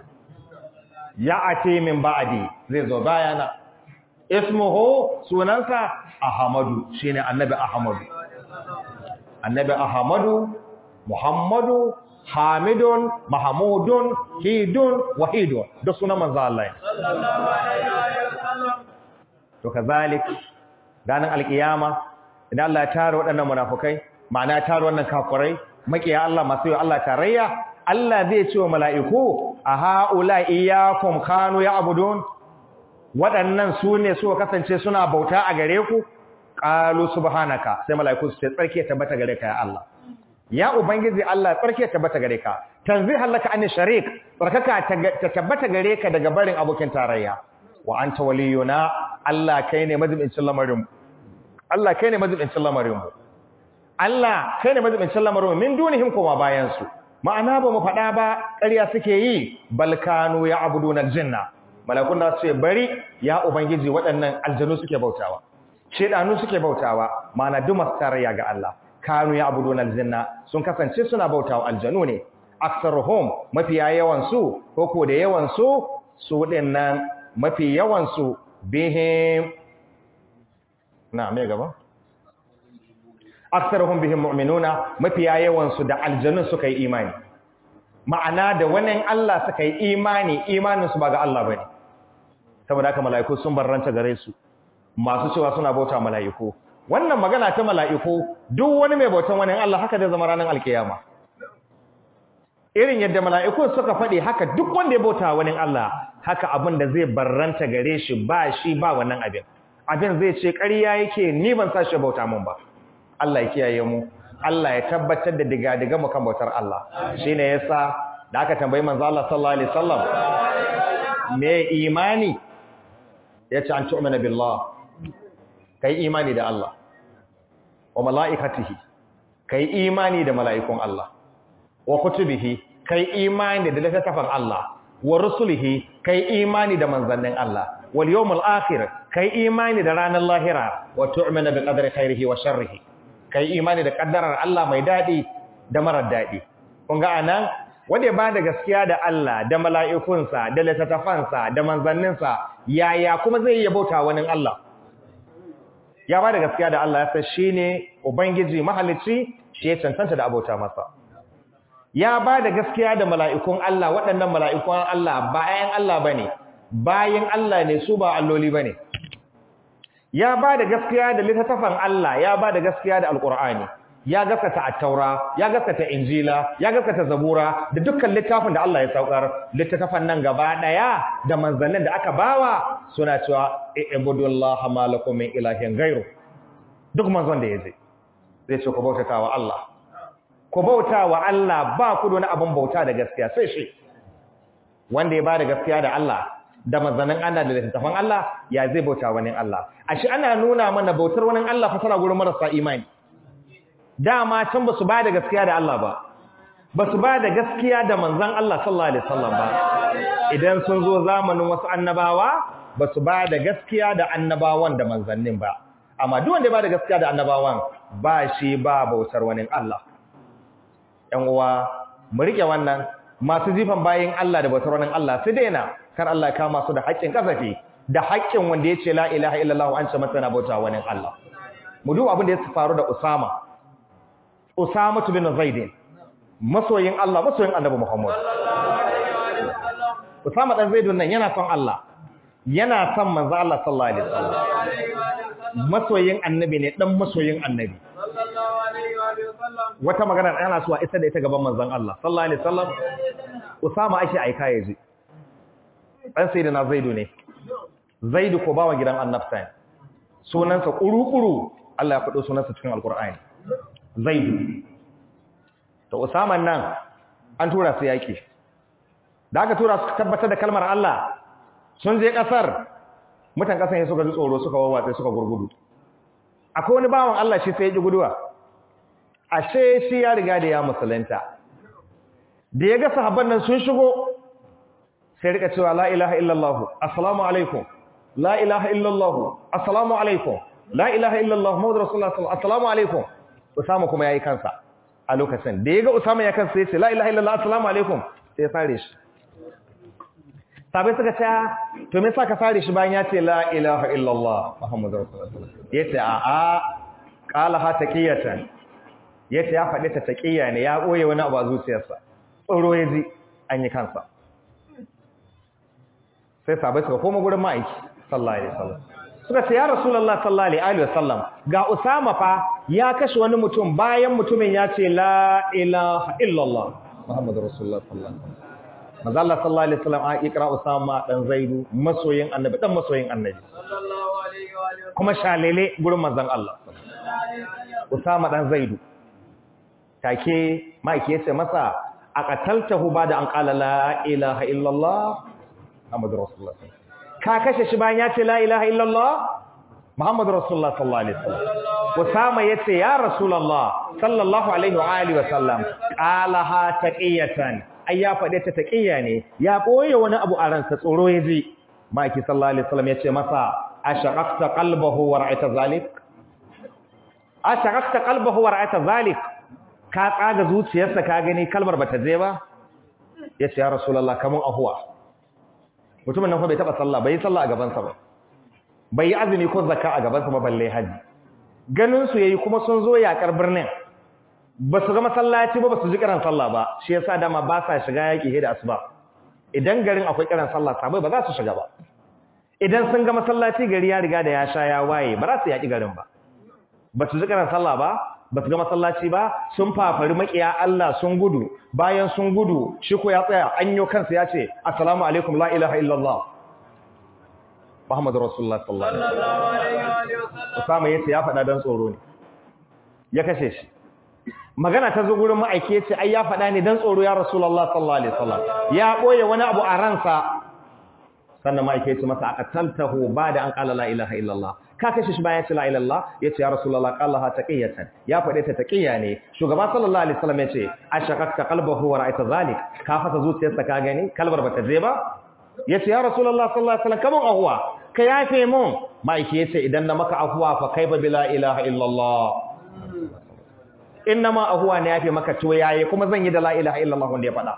ya'ti min ba'di zai zo bayana ismuhu sunansa ahmadu shine annabi ahmadu annabi ahmadu muhammadu hamidun mahamudun hidun wahidun da sunan manzo Allah sallallahu alaihi wa sallam to kazalik ranar alkiyama idan Allah ya tare waɗannan munafukai ma'ana ya tare wannan kafirai makiya Allah masu yi Allah tarayya Allah zai ce wa mala'iku a ha'ula iyyakum kanu ya'budun waɗannan su ne suka kasance suna bauta a gare ku qalu subhanaka sai mala'iku su ce tsarki ya tabbata gare ka ya Allah ya ubangiji Allah tsarki ya tabbata gare ka tanzih laka an sharik tsarkaka ta tabbata gare ka daga barin abokin tarayya wa anta waliyuna Allah kai ne mazubincin lamarin mu Allah kai ne mazubincin lamarin mu Allah kai ne mazubincin lamarin mu min dunihim kuma bayan su ma'ana ba mu faɗa ba ƙarya suke yi balkanu ya abuduna aljanna malakun da su ce bari ya ubangiji waɗannan aljanu suke bautawa shedanu suke bautawa ma'ana duk masu tarayya ga Allah kanu ya abuduna aljanna sun kasance suna bautawa aljanu ne aksaruhum mafiya yawan su ko ko da yawan su su dinnan mafi yawan su bihim na me gaba aksaruhum bihim mu'minuna mafiya yawan su da aljanu suka yi imani ma'ana da wannan Allah suka yi imani imanin su ba ga Allah bane saboda haka mala'iku sun barranta gare su masu cewa suna bauta mala'iku wannan magana ta mala'iku duk wani mai bautan wani Allah haka zai zama ranar alkiyama irin yadda mala'iku suka faɗi haka duk wanda ya bauta wani Allah haka abin da zai barranta gare shi ba shi ba wannan abin abin zai ce ƙarya yake ni ban sa shi bauta mun ba Allah ya kiyaye mu Allah ya tabbatar da diga-diga mu kan bautar Allah shine yasa da aka tambayi manzo Allah sallallahu alaihi wasallam me imani yace an tu'mina billah kai imani da Allah wa mala'ikatihi kai imani da mala'ikun Allah wa kutubihi kai imani da littattafan Allah wa rusulihi kai imani da manzannin Allah wal yawmul akhir kai imani da ranar lahira wa tu'mina bi qadri khairihi wa sharrihi kai imani da kaddarar Allah mai dadi da marar dadi kun ga anan wanda ba da gaskiya da Allah da mala'ikunsa da littattafansa da manzanninsa yaya kuma zai yi bauta wani Allah ya ba da gaskiya da Allah ya san shi ne Ubangiji mahalicci shi ya cancanta da abota masa. Ya ba da gaskiya da mala'ikun Allah waɗannan mala'ikun Allah bayan Allah ba ne, bayan Allah ne su ba alloli ba ne. Ya ba da gaskiya da littattafan Allah, ya ba da gaskiya da Alƙur'ani, ya gaskata attaura, ya gaskata injila, ya gaskata zabura da dukkan littafin da Allah ya saukar, littattafan nan gaba ɗaya da manzannin da aka bawa suna cewa ibudullaha malakum min ilahin ghairu duk manzon da yaje zai ce ku bautata wa Allah ku bauta wa Allah ba ku da wani abin bauta da gaskiya sai shi wanda ya bada gaskiya da Allah da manzannin Allah da littafan Allah ya zai bauta wani Allah ashe ana nuna mana bautar wani Allah fa tana gurin marasa imani dama can ba su bada gaskiya da Allah ba ba su bada gaskiya da manzon Allah sallallahu alaihi wasallam ba idan sun zo zamanin wasu annabawa ba su ba da gaskiya da annabawan da manzannin ba amma duk wanda ba da gaskiya da annabawan ba shi ba bautar wani Allah ƴan uwa mu rike wannan masu jifan bayin Allah da bautar wani Allah su daina kar Allah ya kama su da haƙƙin kasafi da haƙƙin wanda ya ce la ilaha illallah an ce masa na bauta wani Allah mu duba abin da ya faru da Usama Usama bin Zaid masoyin Allah masoyin Annabi Muhammad Usama dan Zaid nan yana son Allah yana son manzo Allah sallallahu alaihi wasallam masoyin annabi ne dan masoyin annabi wata magana yana so a isa da ita gaban manzon Allah sallallahu alaihi wasallam Usama aishi aika yaji dan sayyidina Zaidu ne Zaidu ko bawa gidan annabta sunansa kuru-kuru Allah ya faɗo sunansa cikin alkur'ani Zaidu to Usama nan an tura su yaki da aka tura su tabbatar da kalmar Allah sun je kasar mutan kasan ya suka ji tsoro suka wawatsa suka gurgudu akwai wani bawan Allah shi sai ya ji guduwa ashe shi ya riga da ya musulunta da ya ga sahabban nan sun shigo sai rika cewa la ilaha illallah assalamu alaikum la ilaha illallah assalamu alaikum la ilaha illallah muhammadu rasulullah sallallahu assalamu alaikum usama kuma yayi kansa a lokacin da ya ga usama ya kansa sai ce la ilaha illallah assalamu alaikum sai ya sare shi sabai suka ce to me yasa ka sare shi bayan ya ce la ilaha illallah muhammadu rasulullah sallallahu yace a a qala ha taqiyatan yace ya faɗi ta taqiya ne ya boye wani abu a zuciyarsa tsoro ya ji an yi kansa sai sabai suka koma gurin ma'aiki sallallahu alaihi wasallam suka ce ya rasulullah sallallahu alaihi wasallam ga usama fa ya kashe wani mutum bayan mutumin ya ce la ilaha illallah muhammadu rasulullah sallallahu alaihi wasallam manzo Allah sallallahu alaihi wasallam a ikra usama dan zaidu masoyin annabi dan masoyin annabi sallallahu alaihi wa alihi kuma shalele gurin manzon Allah usama dan zaidu take ma'aiki ya ce masa a qataltahu ba da an qala la ilaha illallah muhammadu rasulullah ka kashe shi bayan ya ce la ilaha illallah muhammadu rasulullah sallallahu alaihi wasallam usama yace ya rasulullah sallallahu alaihi wa alihi wasallam qalaha taqiyatan ai ya fade ta taqiya ne ya boye wani abu a ransa tsoro yaji maki sallallahu alaihi wasallam yace masa ashaqaqta qalbahu wa ra'aita zalik ashaqaqta qalbahu wa ra'aita zalik ka tsaga zuciyarsa ka gani kalmar bata je ba yace ya rasulullah kamun ahuwa mutumin nan fa bai taba sallah bai yi sallah a gaban sa ba bai yi azumi ko zakka a gaban sa ba balle haji ganin su yayi kuma sun zo yakar birnin ba su ga masallaci ba ba su ji kiran sallah ba shi yasa dama ba sa shiga yaki da asuba idan garin akwai kiran sallah sabai ba za su shiga ba idan sun ga masallaci gari ya riga da ya sha ya waye ba za su yaki garin ba ba su ji kiran sallah ba ba su ga masallaci ba sun fafari makiya Allah sun gudu bayan sun gudu shi ko ya tsaya an yi kansa ya ce assalamu alaikum la ilaha illallah Muhammadu Rasulullah sallallahu alaihi wasallam sallallahu alaihi wa alihi wasallam Usama yace ya faɗa dan tsoro ne ya kashe shi magana ta zo gurin ma'aiki yace ai ya faɗa ne dan tsoro ya Rasulullah sallallahu alaihi wasallam ya boye wani abu a ransa sannan ma'aiki yace masa aqataltahu ba'da an qala la ilaha illallah ka kashe shi bayan ya ce la ilaha illallah yace ya Rasulullah qallaha taqiyatan ya faɗe ta taqiya ne shugaba sallallahu alaihi wasallam yace ashaqaqta qalbahu wa ra'aita zalik ka fasa zuciyarsa ka gani kalbar bata je ba yace ya Rasulullah sallallahu alaihi wasallam kaman ahuwa ka yafe mun ma'aiki yace idan na maka ahuwa fa kaifa bila ilaha illallah innama ahuwa ne yafe maka to yayi kuma zan yi da la ilaha illallah wanda ya faɗa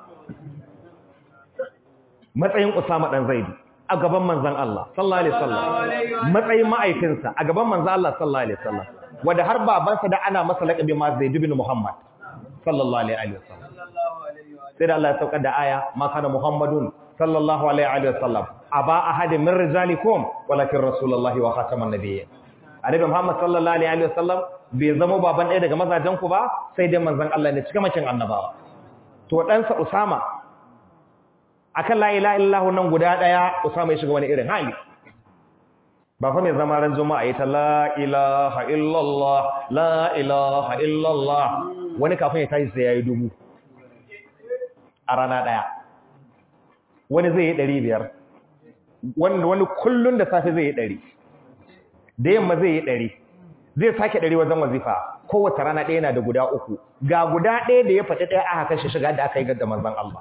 matsayin Usama dan Zaid a gaban manzon Allah sallallahu alaihi wasallam matsayin ma'aikinsa a gaban manzon Allah sallallahu alaihi wasallam wanda har babansa da ana masa laqabi ma Zaid ibn Muhammad sallallahu alaihi wasallam sallallahu alaihi wa sai da Allah ya saukar da aya ma kana Muhammadun sallallahu alaihi wasallam aba ahadin min rijalikum walakin rasulullahi wa khataman nabiyyin annabi Muhammad sallallahu alaihi wasallam bai zama baban ɗaya daga mazajen ku ba sai dai manzon Allah ne cika makin annabawa to ɗansa Usama akan la ilaha illallah nan guda ɗaya Usama ya shiga wani irin hali ba fa mai zama ran juma'a ita la ilaha illallah la ilaha illallah wani kafin ya tashi sai yayi dubu a rana ɗaya wani zai yi ɗari biyar wani kullum da safe zai yi ɗari da yamma zai yi ɗari zai sake ɗari wajen wazifa kowace rana ɗaya na da guda uku ga guda ɗaya da ya faɗi ɗaya aka kashe shiga da aka yi gadda manzan Allah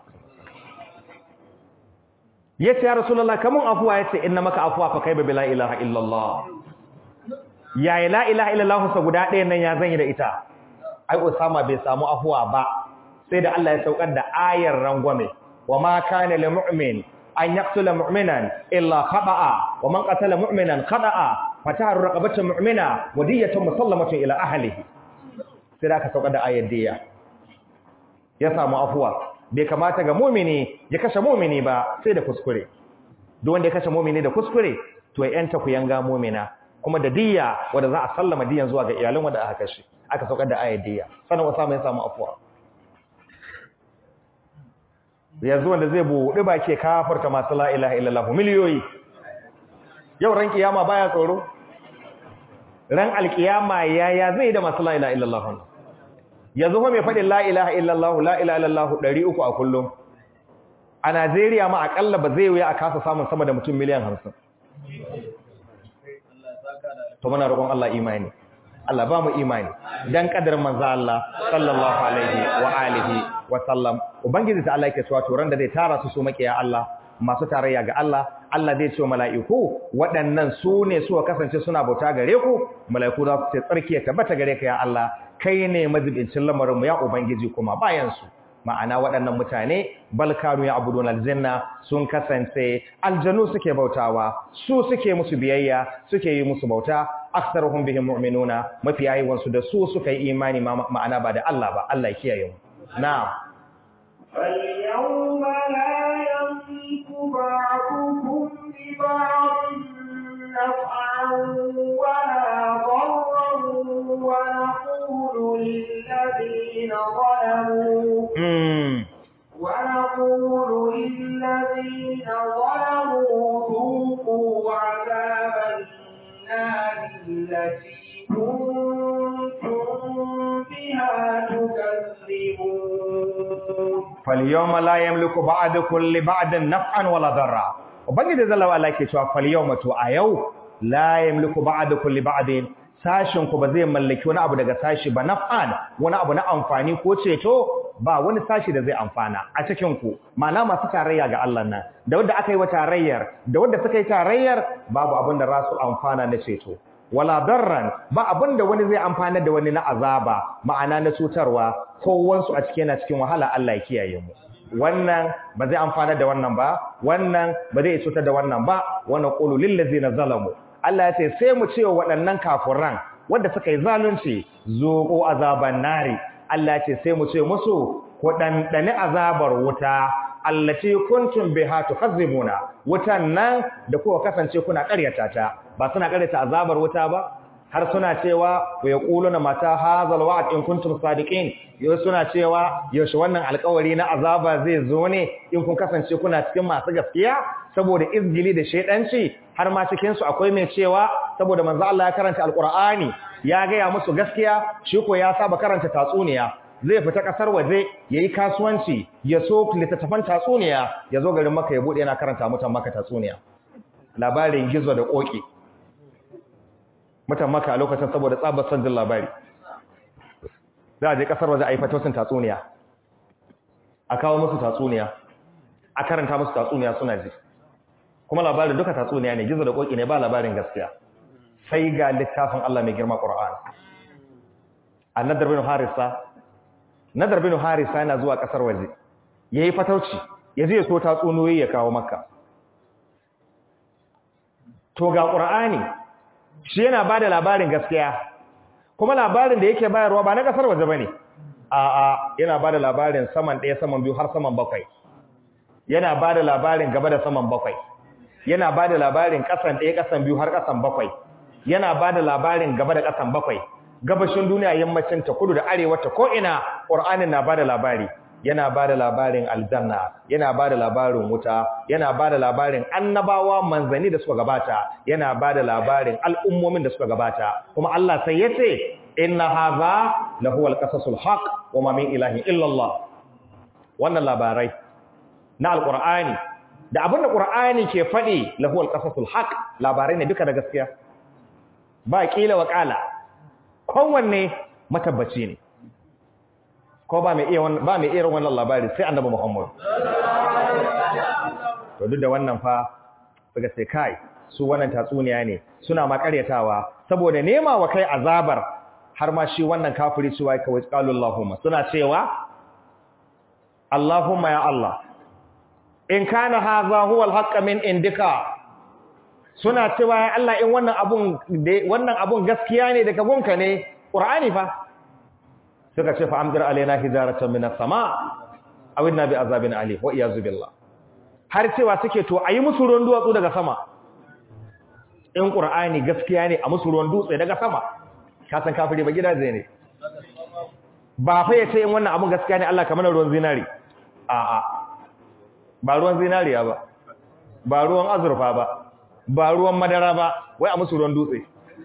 ya ce ya rasulallah kamun afuwa ya ce inna maka afuwa fa kai ba bila ilaha illallah ya yi la ilaha illallah sa guda ɗaya nan ya zan yi da ita ai usama bai samu afuwa ba sai da Allah ya saukar da ayar rangwame wa ma kana lil mu'min an yaqtula mu'minan illa khata'a wa man qatala mu'minan khata'a fataharu raqabatan mu'mina wa diyatun musallamatun ila ahlihi sai da aka saukar da ayar diya ya samu afuwa bai kamata ga mu'mini ya kashe mu'mini ba sai da kuskure duk wanda ya kashe mu'mini da kuskure to ya yanta ku yanga mu'mina kuma da diya wanda za a sallama diyan zuwa ga iyalan wanda aka kashe aka saukar da ayar diya sanan wasa mai samu afuwa yanzu wanda zai buɗe ba ke kafarta masu la'ilaha illallah miliyoyi yau ran kiyama baya tsoro ran alkiyama yaya zai da masu la'ilaha illallah yanzu kuma mai faɗin la'ilaha illallah la'ilaha illallah ɗari uku a kullum a najeriya ma aƙalla ba zai wuya a kasa samun sama da mutum miliyan hamsin to muna roƙon allah imani Allah ba mu imani dan kadar manzo Allah sallallahu alaihi wa alihi wa sallam ubangiji ta Allah yake cewa to ran da zai tara su su makiya Allah masu tarayya ga Allah Allah zai ce wa mala'iku waɗannan su ne suka kasance suna bauta gare ku mala'iku za su ce tsarki ya tabbata gare ka ya Allah kai ne mazibincin lamarinmu ya ubangiji kuma bayan su ma'ana waɗannan mutane balkanu ya abudun aljanna sun kasance aljanu suke bautawa su suke musu biyayya suke yi musu bauta aktsaruhum bihim mu'minuna mafi yawan su da su suka yi imani ma'ana ba da Allah ba Allah ya kiyaye mu na'am فاليوم لا يملك بعضكم لبعض نفعا ولا ضرا ونقول للذين ظلموا ونقول للذين ظلموا ذوقوا عذاب النار التي كنتم بها تكذبون فاليوم لا يملك بعضكم لبعض نفعا ولا ضرا ubangiji zalla wa ke cewa fal yawma to a yau la yamliku ba'dukum li ba'din sashin ku ba zai mallaki wani abu daga sashi ba naf'an wani abu na amfani ko ceto ba wani sashi da zai amfana a cikin ku ma'ana masu tarayya ga Allah nan da wanda aka yi wa tarayyar da wanda suka yi tarayyar babu abin da za su amfana na ceto wala darran ba abin da wani zai amfana da wani na azaba ma'ana na cutarwa kowansu a cikin yana cikin wahala Allah ya kiyaye mu wannan ba zai amfana da wannan ba wannan ba zai cutar da wannan ba wannan qulu lil ladzina zalamu Allah ya ce sai mu ce wa waɗannan kafiran wanda suka yi zalunci zuqu azaban nari Allah ya ce sai mu ce musu ku dandane azabar wuta allati kuntum biha tukazzibuna wutan nan da kuka kasance kuna ƙaryata ta ba suna ƙaryata azabar wuta ba har suna cewa wa yaquluna mata hazal wa'd in kuntum sadiqin yau suna cewa yaushe wannan alƙawari na azaba zai zo ne in kun kasance kuna cikin masu gaskiya saboda izgili da shedanci har ma cikin su akwai mai cewa saboda manzo Allah ya karanta alqur'ani ya gaya musu gaskiya shi ko ya saba karanta tatsuniya zai fita kasar waje yayi kasuwanci ya so littattafan tatsuniya ya zo garin Makka ya bude yana karanta mutan Makka tatsuniya labarin gizo da koki mutan Makka a lokacin saboda tsabar son jin labari za a je kasar waje a yi fatosin tatsuniya a kawo musu tatsuniya a karanta musu tatsuniya suna ji kuma labarin duka tatsuniya ne gizo da koki ne ba labarin gaskiya sai ga littafin Allah mai girma Qur'an annadar bin harisa nadar bin harisa yana zuwa kasar waje yayi fatauci yaje ya so tatsuniyoyi ya kawo makka to ga Qur'ani shi yana bada labarin gaskiya kuma labarin da yake bayarwa ba na kasar waje bane a'a yana bada labarin saman ɗaya saman biyu har saman bakwai yana bada labarin gaba da saman bakwai yana bada labarin kasan ɗaya kasan biyu har kasan bakwai yana bada labarin gaba da kasan bakwai gabashin duniya yammacin ta kudu da arewa ta ko ina qur'anin na bada labari yana bada labarin aljanna yana bada labarin wuta yana bada labarin annabawa manzani da suka gabata yana bada labarin al'ummomin da suka gabata kuma Allah sai yace inna hadha lahuwal qasasul haqq wama min ilahin illa Allah wannan labarai na alqur'ani da abinda qur'ani ke fadi lahuwal qasasul haqq labarai ne duka da gaskiya ba kila wa kala kowanne matabbaci ne ko ba mai iya ba mai irin wannan labari sai annabi Muhammad to duk da wannan fa suka ce kai su wannan tatsuniya ne suna ma karyatawa saboda nema wa kai azabar har ma shi wannan kafiri cewa kawai qalu Allahumma suna cewa Allahumma ya Allah in kana hadha huwa al min indika suna cewa ya Allah in wannan abun wannan abun gaskiya ne daga gunka ne Qur'ani fa suka ce fa amdir alaina hijaratan minas sama aw inna bi azabin ali wa iyazu billah har cewa suke to ayi musu ruwan duwatsu daga sama in Qur'ani gaskiya ne a musu ruwan dutse daga sama ka san kafiri ba gidaje ne ba fa yace in wannan abun gaskiya ne Allah kamar ruwan zinari a a ba ruwan zinariya ba ba ruwan azurfa ba ba ruwan madara ba wai a musu ruwan dutse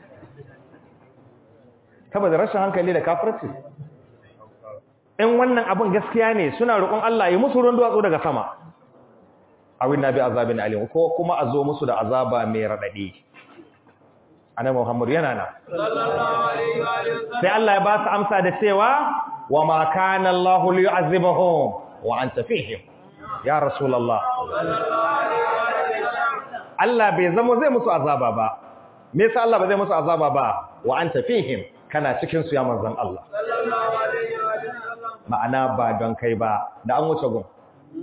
saboda rashin hankali da kafirci in wannan abun gaskiya ne suna roƙon Allah ya musu ruwan duwatsu daga sama awin nabi azabin alim ko kuma a zo musu da azaba mai radadi annabi Muhammad yana nan sallallahu alaihi wa sai Allah ya ba su amsa da cewa wa ma kana Allahu liyu'azzibahum wa anta fihim ya rasulullah Allah bai zama zai musu azaba ba me yasa Allah ba zai musu azaba ba wa anta fihim kana cikin su ya manzon Allah ma'ana ba don kai ba da an wuce gun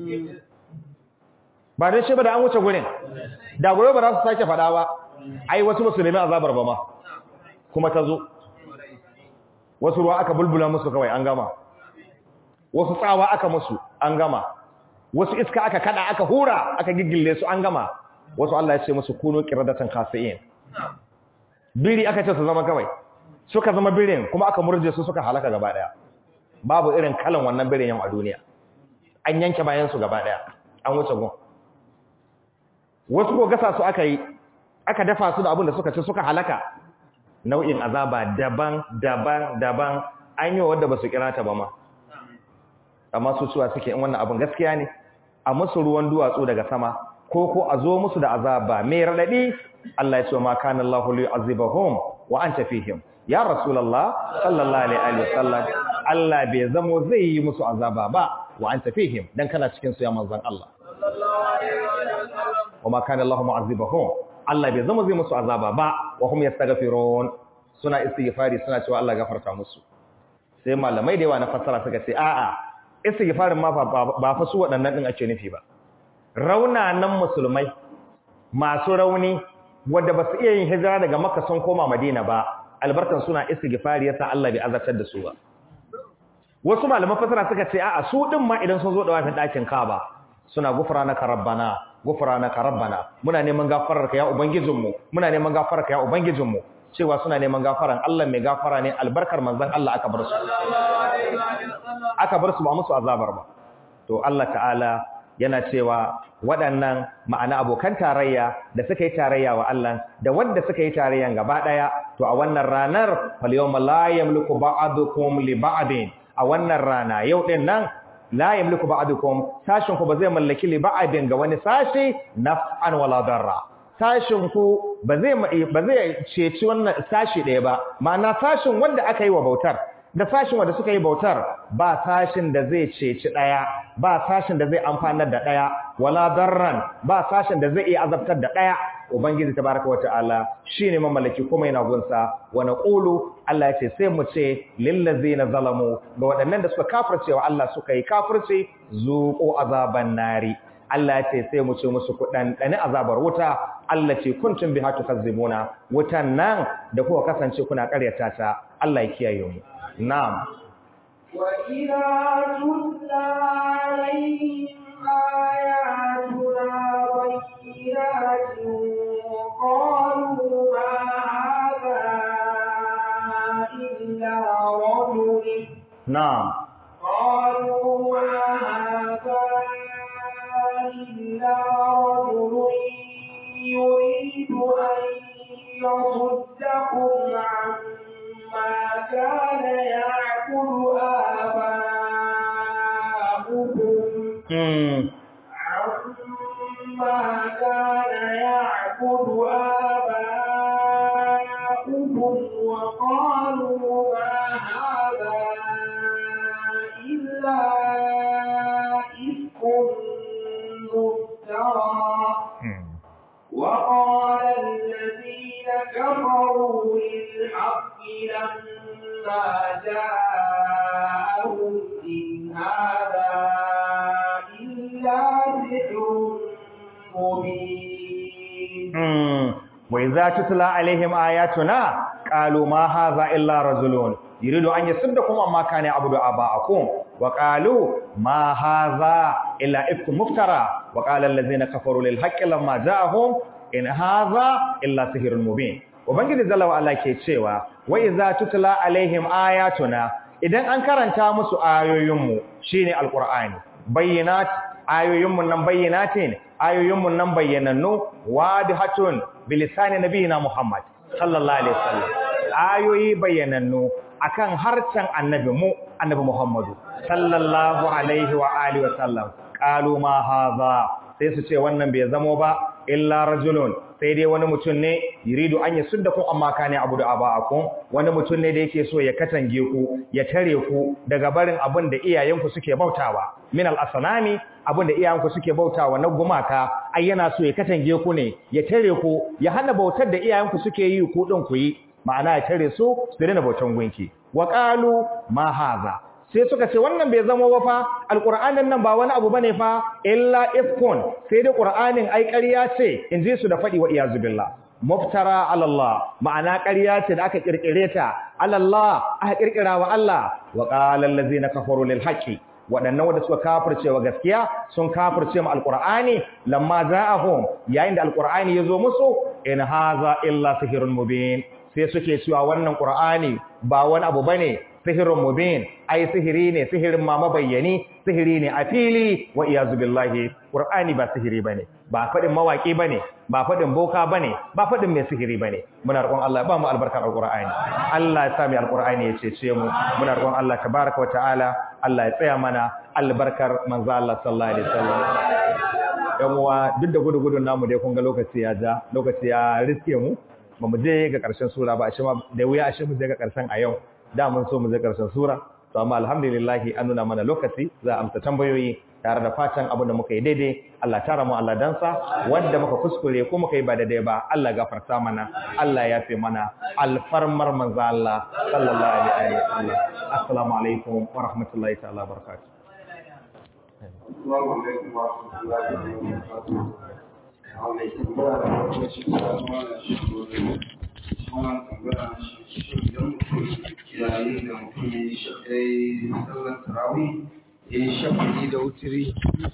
ba don shi ba da an wuce gurin da gobe ba za su sake faɗa ba ai wasu musulmi azabar ba ma kuma ta zo wasu ruwa aka bulbula musu kawai an gama wasu tsawa aka musu an gama wasu iska aka kada aka hura aka giggille su an gama wasu Allah ya ce musu kuno qiradatan khasiin biri aka ce su zama kawai suka zama birin kuma aka murje su suka halaka gaba daya babu irin kalan wannan birin yau a duniya an yanke bayan su gaba daya an wuce gon wasu ko gasa su aka yi aka dafa su da abin da suka ci suka halaka nau'in azaba daban daban daban an yi wanda ba su kira ta ba ma amma su cewa suke in wannan abin gaskiya ne a musu ruwan duwatsu daga sama ko ko a zo musu da azaba mai radadi Allah ya ce ma kana Allahu li'azibahum wa anta fihim ya rasulullah sallallahu alaihi wasallam Allah bai zamo zai yi musu azaba ba wa anta fihim dan kana cikin su ya manzon Allah wa ma kana Allahu mu'azibahum Allah bai zama zai musu azaba ba wa hum yastaghfirun suna istighfari suna cewa Allah gafarta musu sai malamai da yawa na fassara suka ce a'a istighfarin ma ba fa su waɗannan din ake nufi ba raunanan musulmai masu rauni wanda ba su iya yin hijira daga makka sun koma madina ba albarkan suna istighfari yasa Allah bai azabtar da su ba wasu malaman fassara suka ce a'a su din ma idan sun zo da wafin ɗakin Kaaba suna gufranaka rabbana gufranaka rabbana muna neman gafararka ya ubangijinmu muna neman gafararka ya ubangijinmu cewa suna neman gafaran Allah mai gafara ne albarkar manzon Allah aka bar su aka bar su ba musu azabar ba to Allah ta'ala yana cewa waɗannan ma'ana abokan tarayya da suka yi tarayya wa Allah da wanda suka yi tarayyan gaba ɗaya to a wannan ranar fal yawma la yamliku ba'dukum li ba'din a wannan rana yau din nan la yamliku ba'dukum sashin ku ba zai mallaki li ba'din ga wani sashi naf'an wala darra sashin ku ba zai ba zai ceci wannan sashi ɗaya ba ma'ana sashin wanda aka yi wa bautar da sashin wanda suka yi bautar ba sashin da zai ceci ɗaya ba sashin da zai amfanar da ɗaya wala darran ba sashin da zai iya azabtar da ɗaya ubangiji tabaraka wata'ala shine mamallaki kuma yana gunsa wa naqulu Allah yace sai mu ce lil ladzina zalamu ga waɗannan da suka kafirce wa Allah suka yi kafirce zuqu azaban nari Allah yace sai mu ce musu ku dan azabar wuta Allah ce kuntum biha tukazzibuna wutan nan da kuka kasance kuna ƙaryata ta Allah ya kiyaye mu na'am وإذا تتلى عليهم آياتنا بينات قالوا ما هذا إلا رجل na'am قالوا ما هذا إلا رجل يريد أن يصدكم عما كان يعبد آباؤكم mm. عما كان يعبد آباؤكم وقالوا ما هذا إلا إفك مفترى mm. وقال الذين كفروا للحق لما جاءهم إن هذا إلا سحر مبين Mm. wa idza tutla alaihim ayatuna qalu ma hadha illa rajulun yuridu an yasuddakum amma kana abudu aba'akum wa qalu ma hadha illa ifkum muftara wa qala allazina kafaru lil haqqi lamma ja'ahum in hadha illa sihrun mubin ubangiji jalla wa ala ke cewa wa idza tutla alaihim ayatuna idan an karanta musu ayoyinmu shine alqur'ani bayyinat ayoyinmu nan bayyinatin ayoyinmu nan bayyanannu wadihatun bilisani nabiyina Muhammad sallallahu alaihi wasallam ayoyi bayyanannu akan harcen annabi mu annabi Muhammadu sallallahu alaihi wa alihi wasallam qalu ma hadha sai su ce wannan bai zamo ba illa rajulun sai dai wani mutum ne yuridu an yasuddakum amma kana abudu aba'akum wani mutum ne da yake so ya katange ku ya tare ku daga barin abin da iyayenku suke bautawa min al-asnami abin da iyayenku suke bautawa na gumaka ai yana so ya katange ku ne ya tare ku ya hana bautar da iyayenku suke yi ku din ku yi ma'ana ya tare su su daina bautan gunki wa qalu ma hadha sai suka ce wannan bai zama ba fa alqur'anin nan ba wani abu bane fa illa ifkun sai dai qur'anin ai ƙarya ce in ji su da fadi wa iyazu billah muftara ala Allah ma'ana ƙarya ce da aka kirkire ta ala Allah aka kirkira wa Allah wa qala allazina kafaru lil haqqi waɗannan wanda suka kafirce wa gaskiya sun kafirce mu alqur'ani lamma za'ahum yayin da alqur'ani yazo musu in haza illa sihrun mubin sai suke cewa wannan qur'ani ba wani abu bane sihirun mubin ai sihiri ne sihirin ma mabayyani sihiri ne a fili wa iyazu billahi qur'ani ba sihiri bane ba fadin mawaki bane ba fadin boka bane ba fadin mai sihiri bane muna roƙon Allah ba mu albarkar alqur'ani Allah ya sami alqur'ani ya cece mu muna roƙon Allah tabaaraka wa ta'ala Allah ya tsaya mana albarkar manzo Allah sallallahu alaihi wasallam yan uwa duk da gudu-gudun namu dai kun ga lokaci ya ja lokaci ya riske mu ba mu je ga ƙarshen sura ba a shi ma da wuya a shi mu je ga ƙarshen a yau da mun so mu je ƙarshen sura to amma alhamdulillah an nuna mana lokaci za a amsa tambayoyi tare da fatan abin da muka yi daidai Allah tara mu Allah dansa wanda muka kuskure ko muka yi ba daidai ba Allah gafarta mana Allah ya fi mana alfarmar manzo Allah sallallahu alaihi wa sallam assalamu alaikum wa rahmatullahi ta'ala barakatuh Assalamu alaikum wa rahmatullahi wa barakatuh. yayin da mutum ya yi sallar tarawih ya yi shafi da wutiri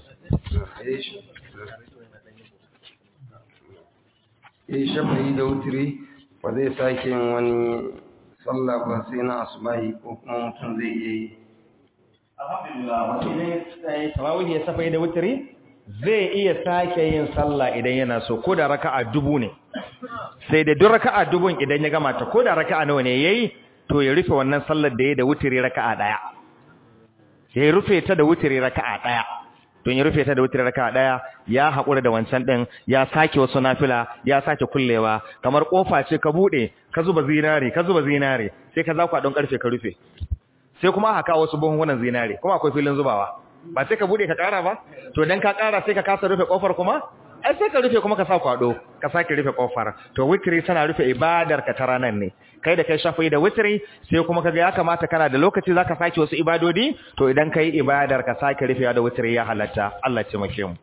ya yi shafi da wutiri ba zai sake yin wani sallah ba sai na asubahi ko kuma mutum zai iya yi alhamdulillah mutum ne tarawih ya safai da wutiri zai iya sake yin sallah idan yana so ko da raka'a dubu ne sai da duk raka'a dubun idan ya gama ta ko da raka'a nawa ne yayi to ya rufe wannan sallar da yayi da wutiri raka'a daya ya rufe ta da wutiri raka'a daya to ya rufe ta da wutiri raka'a daya ya hakura da wancan din ya sake wasu nafila ya sake kullewa kamar kofa ce ka bude ka zuba zinare ka zuba zinare sai ka zakwa don karfe ka rufe sai kuma haka wasu buhunhunan zinare kuma akwai filin zubawa ba sai ka bude ka kara ba to dan ka kara sai ka kasa rufe kofar kuma ai sai ka rufe kuma ka sa kwado ka sake rufe kofar to witri tana rufe ibadar ka ta ranan ne kai da kai shafi da witri sai kuma kaga ya kamata kana da lokaci zaka sake wasu ibadodi to idan kai ibadar ka sake rufe da witri ya halatta Allah ya taimake mu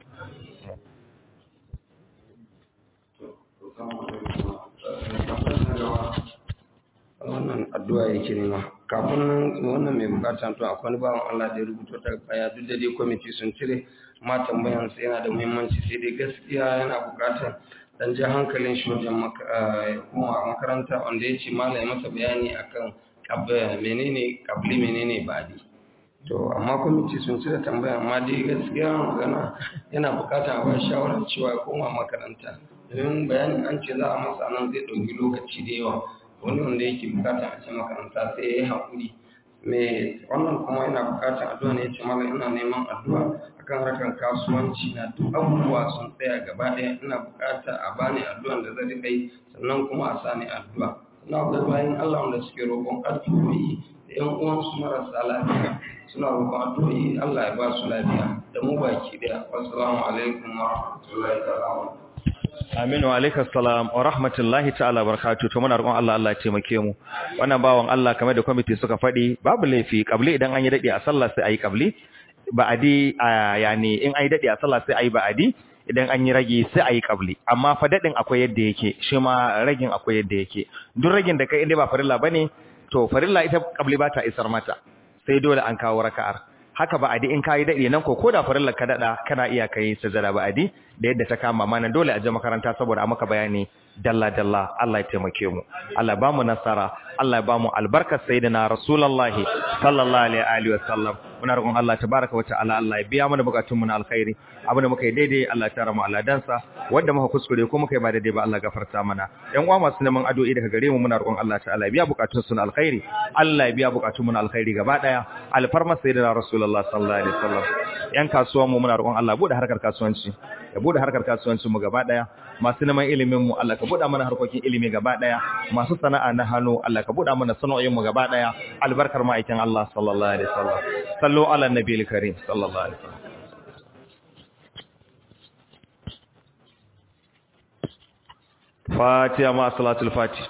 wannan addu'a yake nema kafin nan wannan mai bukata to akwai wani bawan Allah da ya rubuto ta baya duk da dai kwamiti sun cire ma tambayan sa yana da muhimmanci sai dai gaskiya yana bukatar dan ji hankalin shi wajen kuma makaranta wanda ya ce malai masa bayani akan menene kabli menene badi to amma kwamiti sun cire tambaya amma dai gaskiya magana yana bukatar a ba shawarar cewa ya koma makaranta domin bayanin an ce za a masa nan zai ɗauki lokaci da yawa wani wanda yake bukatar a ce makaranta sai ya yi haƙuri mai wannan kuma yana bukatar addu'a ne ya ce mala ina neman addu'a akan harkar kasuwanci na duk abubuwa sun tsaya gaba ɗaya ina bukatar a bani addu'an da zai kai sannan kuma a sani addu'a sannan akwai bayan Allah wanda suke roƙon addu'o'i da ƴan uwansu marasa lafiya suna roƙon addu'o'i Allah ya ba su lafiya da mu baki ɗaya wassalamu alaikum wa rahmatullahi ta'ala Aminu alaikas salam wa rahmatullahi ta'ala barakatuh to muna roƙon Allah Allah ya taimake mu wannan bawan Allah kamar da committee suka faɗi babu laifi kabli idan an yi dadi a sallah sai ayi kabli ba'adi yani in an yi dadi a sallah sai ayi ba'adi idan an yi rage sai ayi kabli amma fa dadin akwai yadda yake shi ma ragin akwai yadda yake duk ragin da kai inda ba farilla bane to farilla ita kabli ba ta isar mata sai dole an kawo raka'ar haka ba'adi in kayi dade nan ko koda farillar ka dada kana iya kai sajada ba'adi da yadda ta kama mana dole a je makaranta saboda a maka bayani dalla dalla Allah ya taimake mu Allah ba mu nasara Allah ya ba mu albarkar sayyidina rasulullahi sallallahu alaihi wa sallam muna roƙon Allah tabaraka wa ta'ala Allah ya biya mana bukatun mu na alkhairi abinda muka yi daidai Allah ya tara mu aladansa wanda muka kuskure ko muka yi ba daidai ba Allah gafarta mana yan uwa masu neman addu'o'i daga gare mu muna roƙon Allah ta'ala ya biya bukatun su na alkhairi Allah ya biya bukatun mu na alkhairi gaba daya alfarma sayyidina rasulullah sallallahu alaihi wasallam yan kasuwan mu muna roƙon Allah bude harkar kasuwanci ya bude harkar kasuwancin mu gaba daya masu neman ilimin mu Allah ka buɗa mana harkokin ilimi gaba daya masu sana'a na hannu Allah ka buɗa mana sana'o'in mu gaba daya albarkar ma'aikin Allah sallallahu alaihi wasallam sallu ala nabiyil karim sallallahu alaihi wasallam Fatiha ma salatul Fatih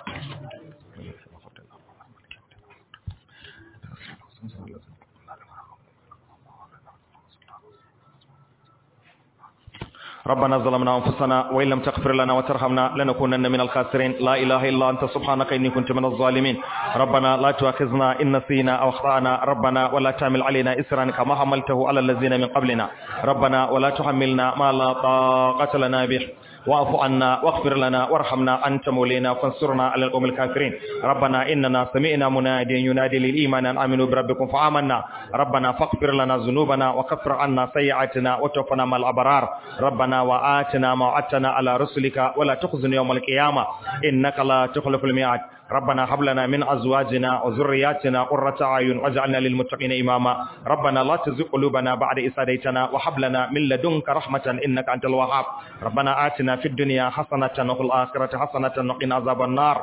ربنا ظلمنا أنفسنا وإن لم تغفر لنا وترحمنا لنكونن من الخاسرين لا إله إلا أنت سبحانك إني كنت من الظالمين ربنا لا تؤاخذنا إن نسينا أو أخطأنا ربنا ولا تعمل علينا إسرا كما حملته على الذين من قبلنا ربنا ولا تحملنا ما لا طاقة لنا به واعف عنا واغفر لنا وارحمنا أنت مولينا فانصرنا على القوم الكافرين ربنا إننا سمعنا مناديا ينادي للإيمان أن آمنوا بربكم فآمنا ربنا فاغفر لنا ذنوبنا وكفر عنا سيئاتنا وتوفنا مع الأبرار ربنا وآتنا ما وعدتنا على رسلك ولا تخزن يوم القيامة إنك لا تخلف الميعاد ربنا هب لنا من أزواجنا وذرياتنا قرة أعين واجعلنا للمتقين إماما ربنا لا تزغ قلوبنا بعد إذ هديتنا وهب لنا من لدنك رحمة إنك أنت الوهاب ربنا آتنا في الدنيا حسنة وفي الآخرة حسنة وقنا عذاب النار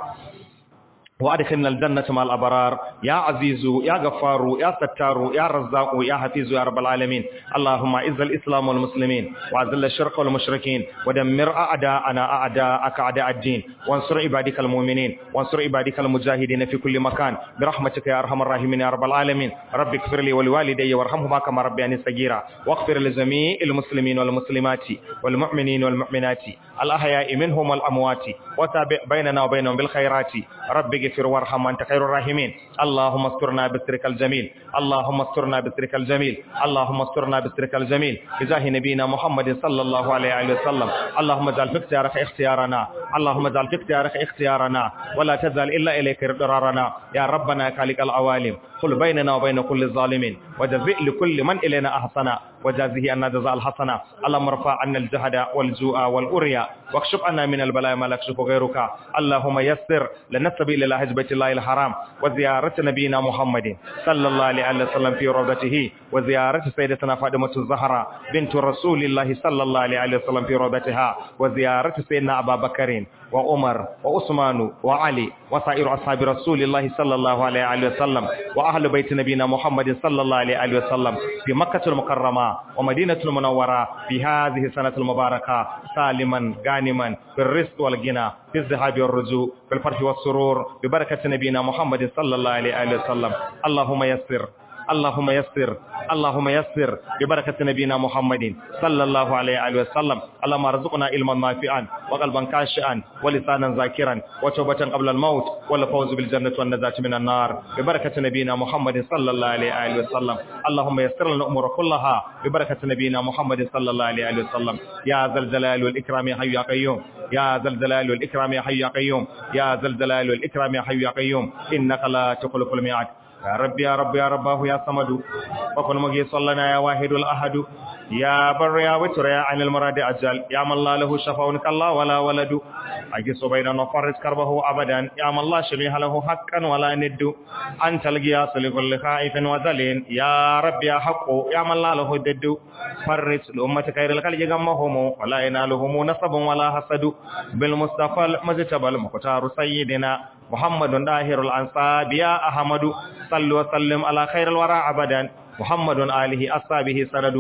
وادخلنا الجنة مع الأبرار يا عزيز يا غفار يا ستار يا رزاق يا حفيظ يا رب العالمين اللهم اعز الإسلام والمسلمين وأذل الشرك والمشركين ودمر أعداءنا أعداءك أعداء الدين وانصر عبادك المؤمنين وانصر عبادك المجاهدين في كل مكان برحمتك يا أرحم الراحمين يا رب العالمين رب اغفر لي ولوالدي وارحمهما كما ربياني صغيرا واغفر لجميع المسلمين والمسلمات والمؤمنين والمؤمنات الأحياء منهم والأموات وتابع بيننا وبينهم بالخيرات رب اغفر وارحم وانت خير الراحمين اللهم استرنا بسترك الجميل اللهم استرنا بسترك الجميل اللهم استرنا بسترك الجميل بجاه نبينا محمد صلى الله عليه وسلم اللهم اجعل في اختيارك اختيارنا اللهم اجعل في اختيارك اختيارنا ولا تزال الا اليك ضرارنا يا ربنا يا خالق العوالم قل بيننا وبين كل ظالم وجزئ لكل من الينا احسنا وجازه أن جزاء الحسنة اللهم ارفع عنا الجهد والجوع والأريا واكشف عنا من البلاء ما لا يكشف غيرك اللهم يسر لنا السبيل إلى حج بيت الله الحرام وزيارة نبينا محمد صلى الله عليه وسلم في روضته وزيارة سيدتنا فاطمة الزهراء بنت رسول الله صلى الله عليه وسلم في روضتها وزيارة سيدنا أبا بكر وعمر وعثمان وعلي وسائر أصحاب رسول الله صلى الله عليه وسلم وأهل بيت نبينا محمد صلى الله عليه وسلم في مكة المكرمة ومدينة المنورة في هذه السنة المباركة سالما غانما في الرزق والغنى في الذهاب والرجوع في الفرح والسرور ببركة نبينا محمد صلى الله عليه وسلم اللهم يسر اللهم يسر اللهم يسر ببركة نبينا محمد صلى الله عليه وسلم اللهم ارزقنا علما نافعا وقلبا خاشعا ولسانا ذاكرا وتوبة قبل الموت والفوز بالجنة والنجاة من النار ببركة نبينا محمد صلى الله عليه وسلم اللهم يسر لنا الأمور كلها ببركة نبينا محمد صلى الله عليه وسلم يا ذا الجلال والإكرام يا حي يا قيوم يا ذا الجلال والإكرام يا حي يا قيوم يا ذا الجلال والإكرام يا حي يا قيوم إنك لا تخلف الميعاد يا رب يا رب يا رباه يا صمد وكن مجي صلنا يا واحد الأحد يا بر يا وتر يا عين المراد أجل يا من لا له شفاء كالله ولا ولد أجس بيننا وفرج كربه أبدا يا من لا شبيه له حقا ولا ند أنت القياس لكل خائف وذلين يا رب يا حق يا من لا له دد فرج لأمة خير الخلق غمهم ولا ينالهم نصب ولا حسد بالمصطفى المجتبى المختار سيدنا محمد داهر الأنصاب يا أحمد صلوا وسلم على خير الورى أبدا محمد آله أصحابه سند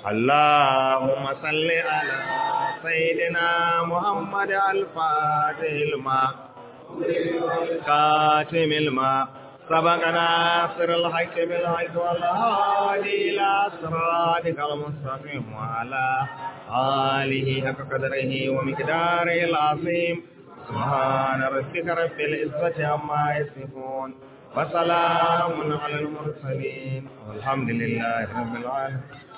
اللهم صل على سيدنا محمد الفاتح الماء كاتم الماء سبقنا سر الحق بالحق والهادي إلى صراطك المستقيم وعلى آله حق قدره ومقداره العظيم سبحان ربك رب العزة عما يصفون وسلام على المرسلين والحمد لله رب العالمين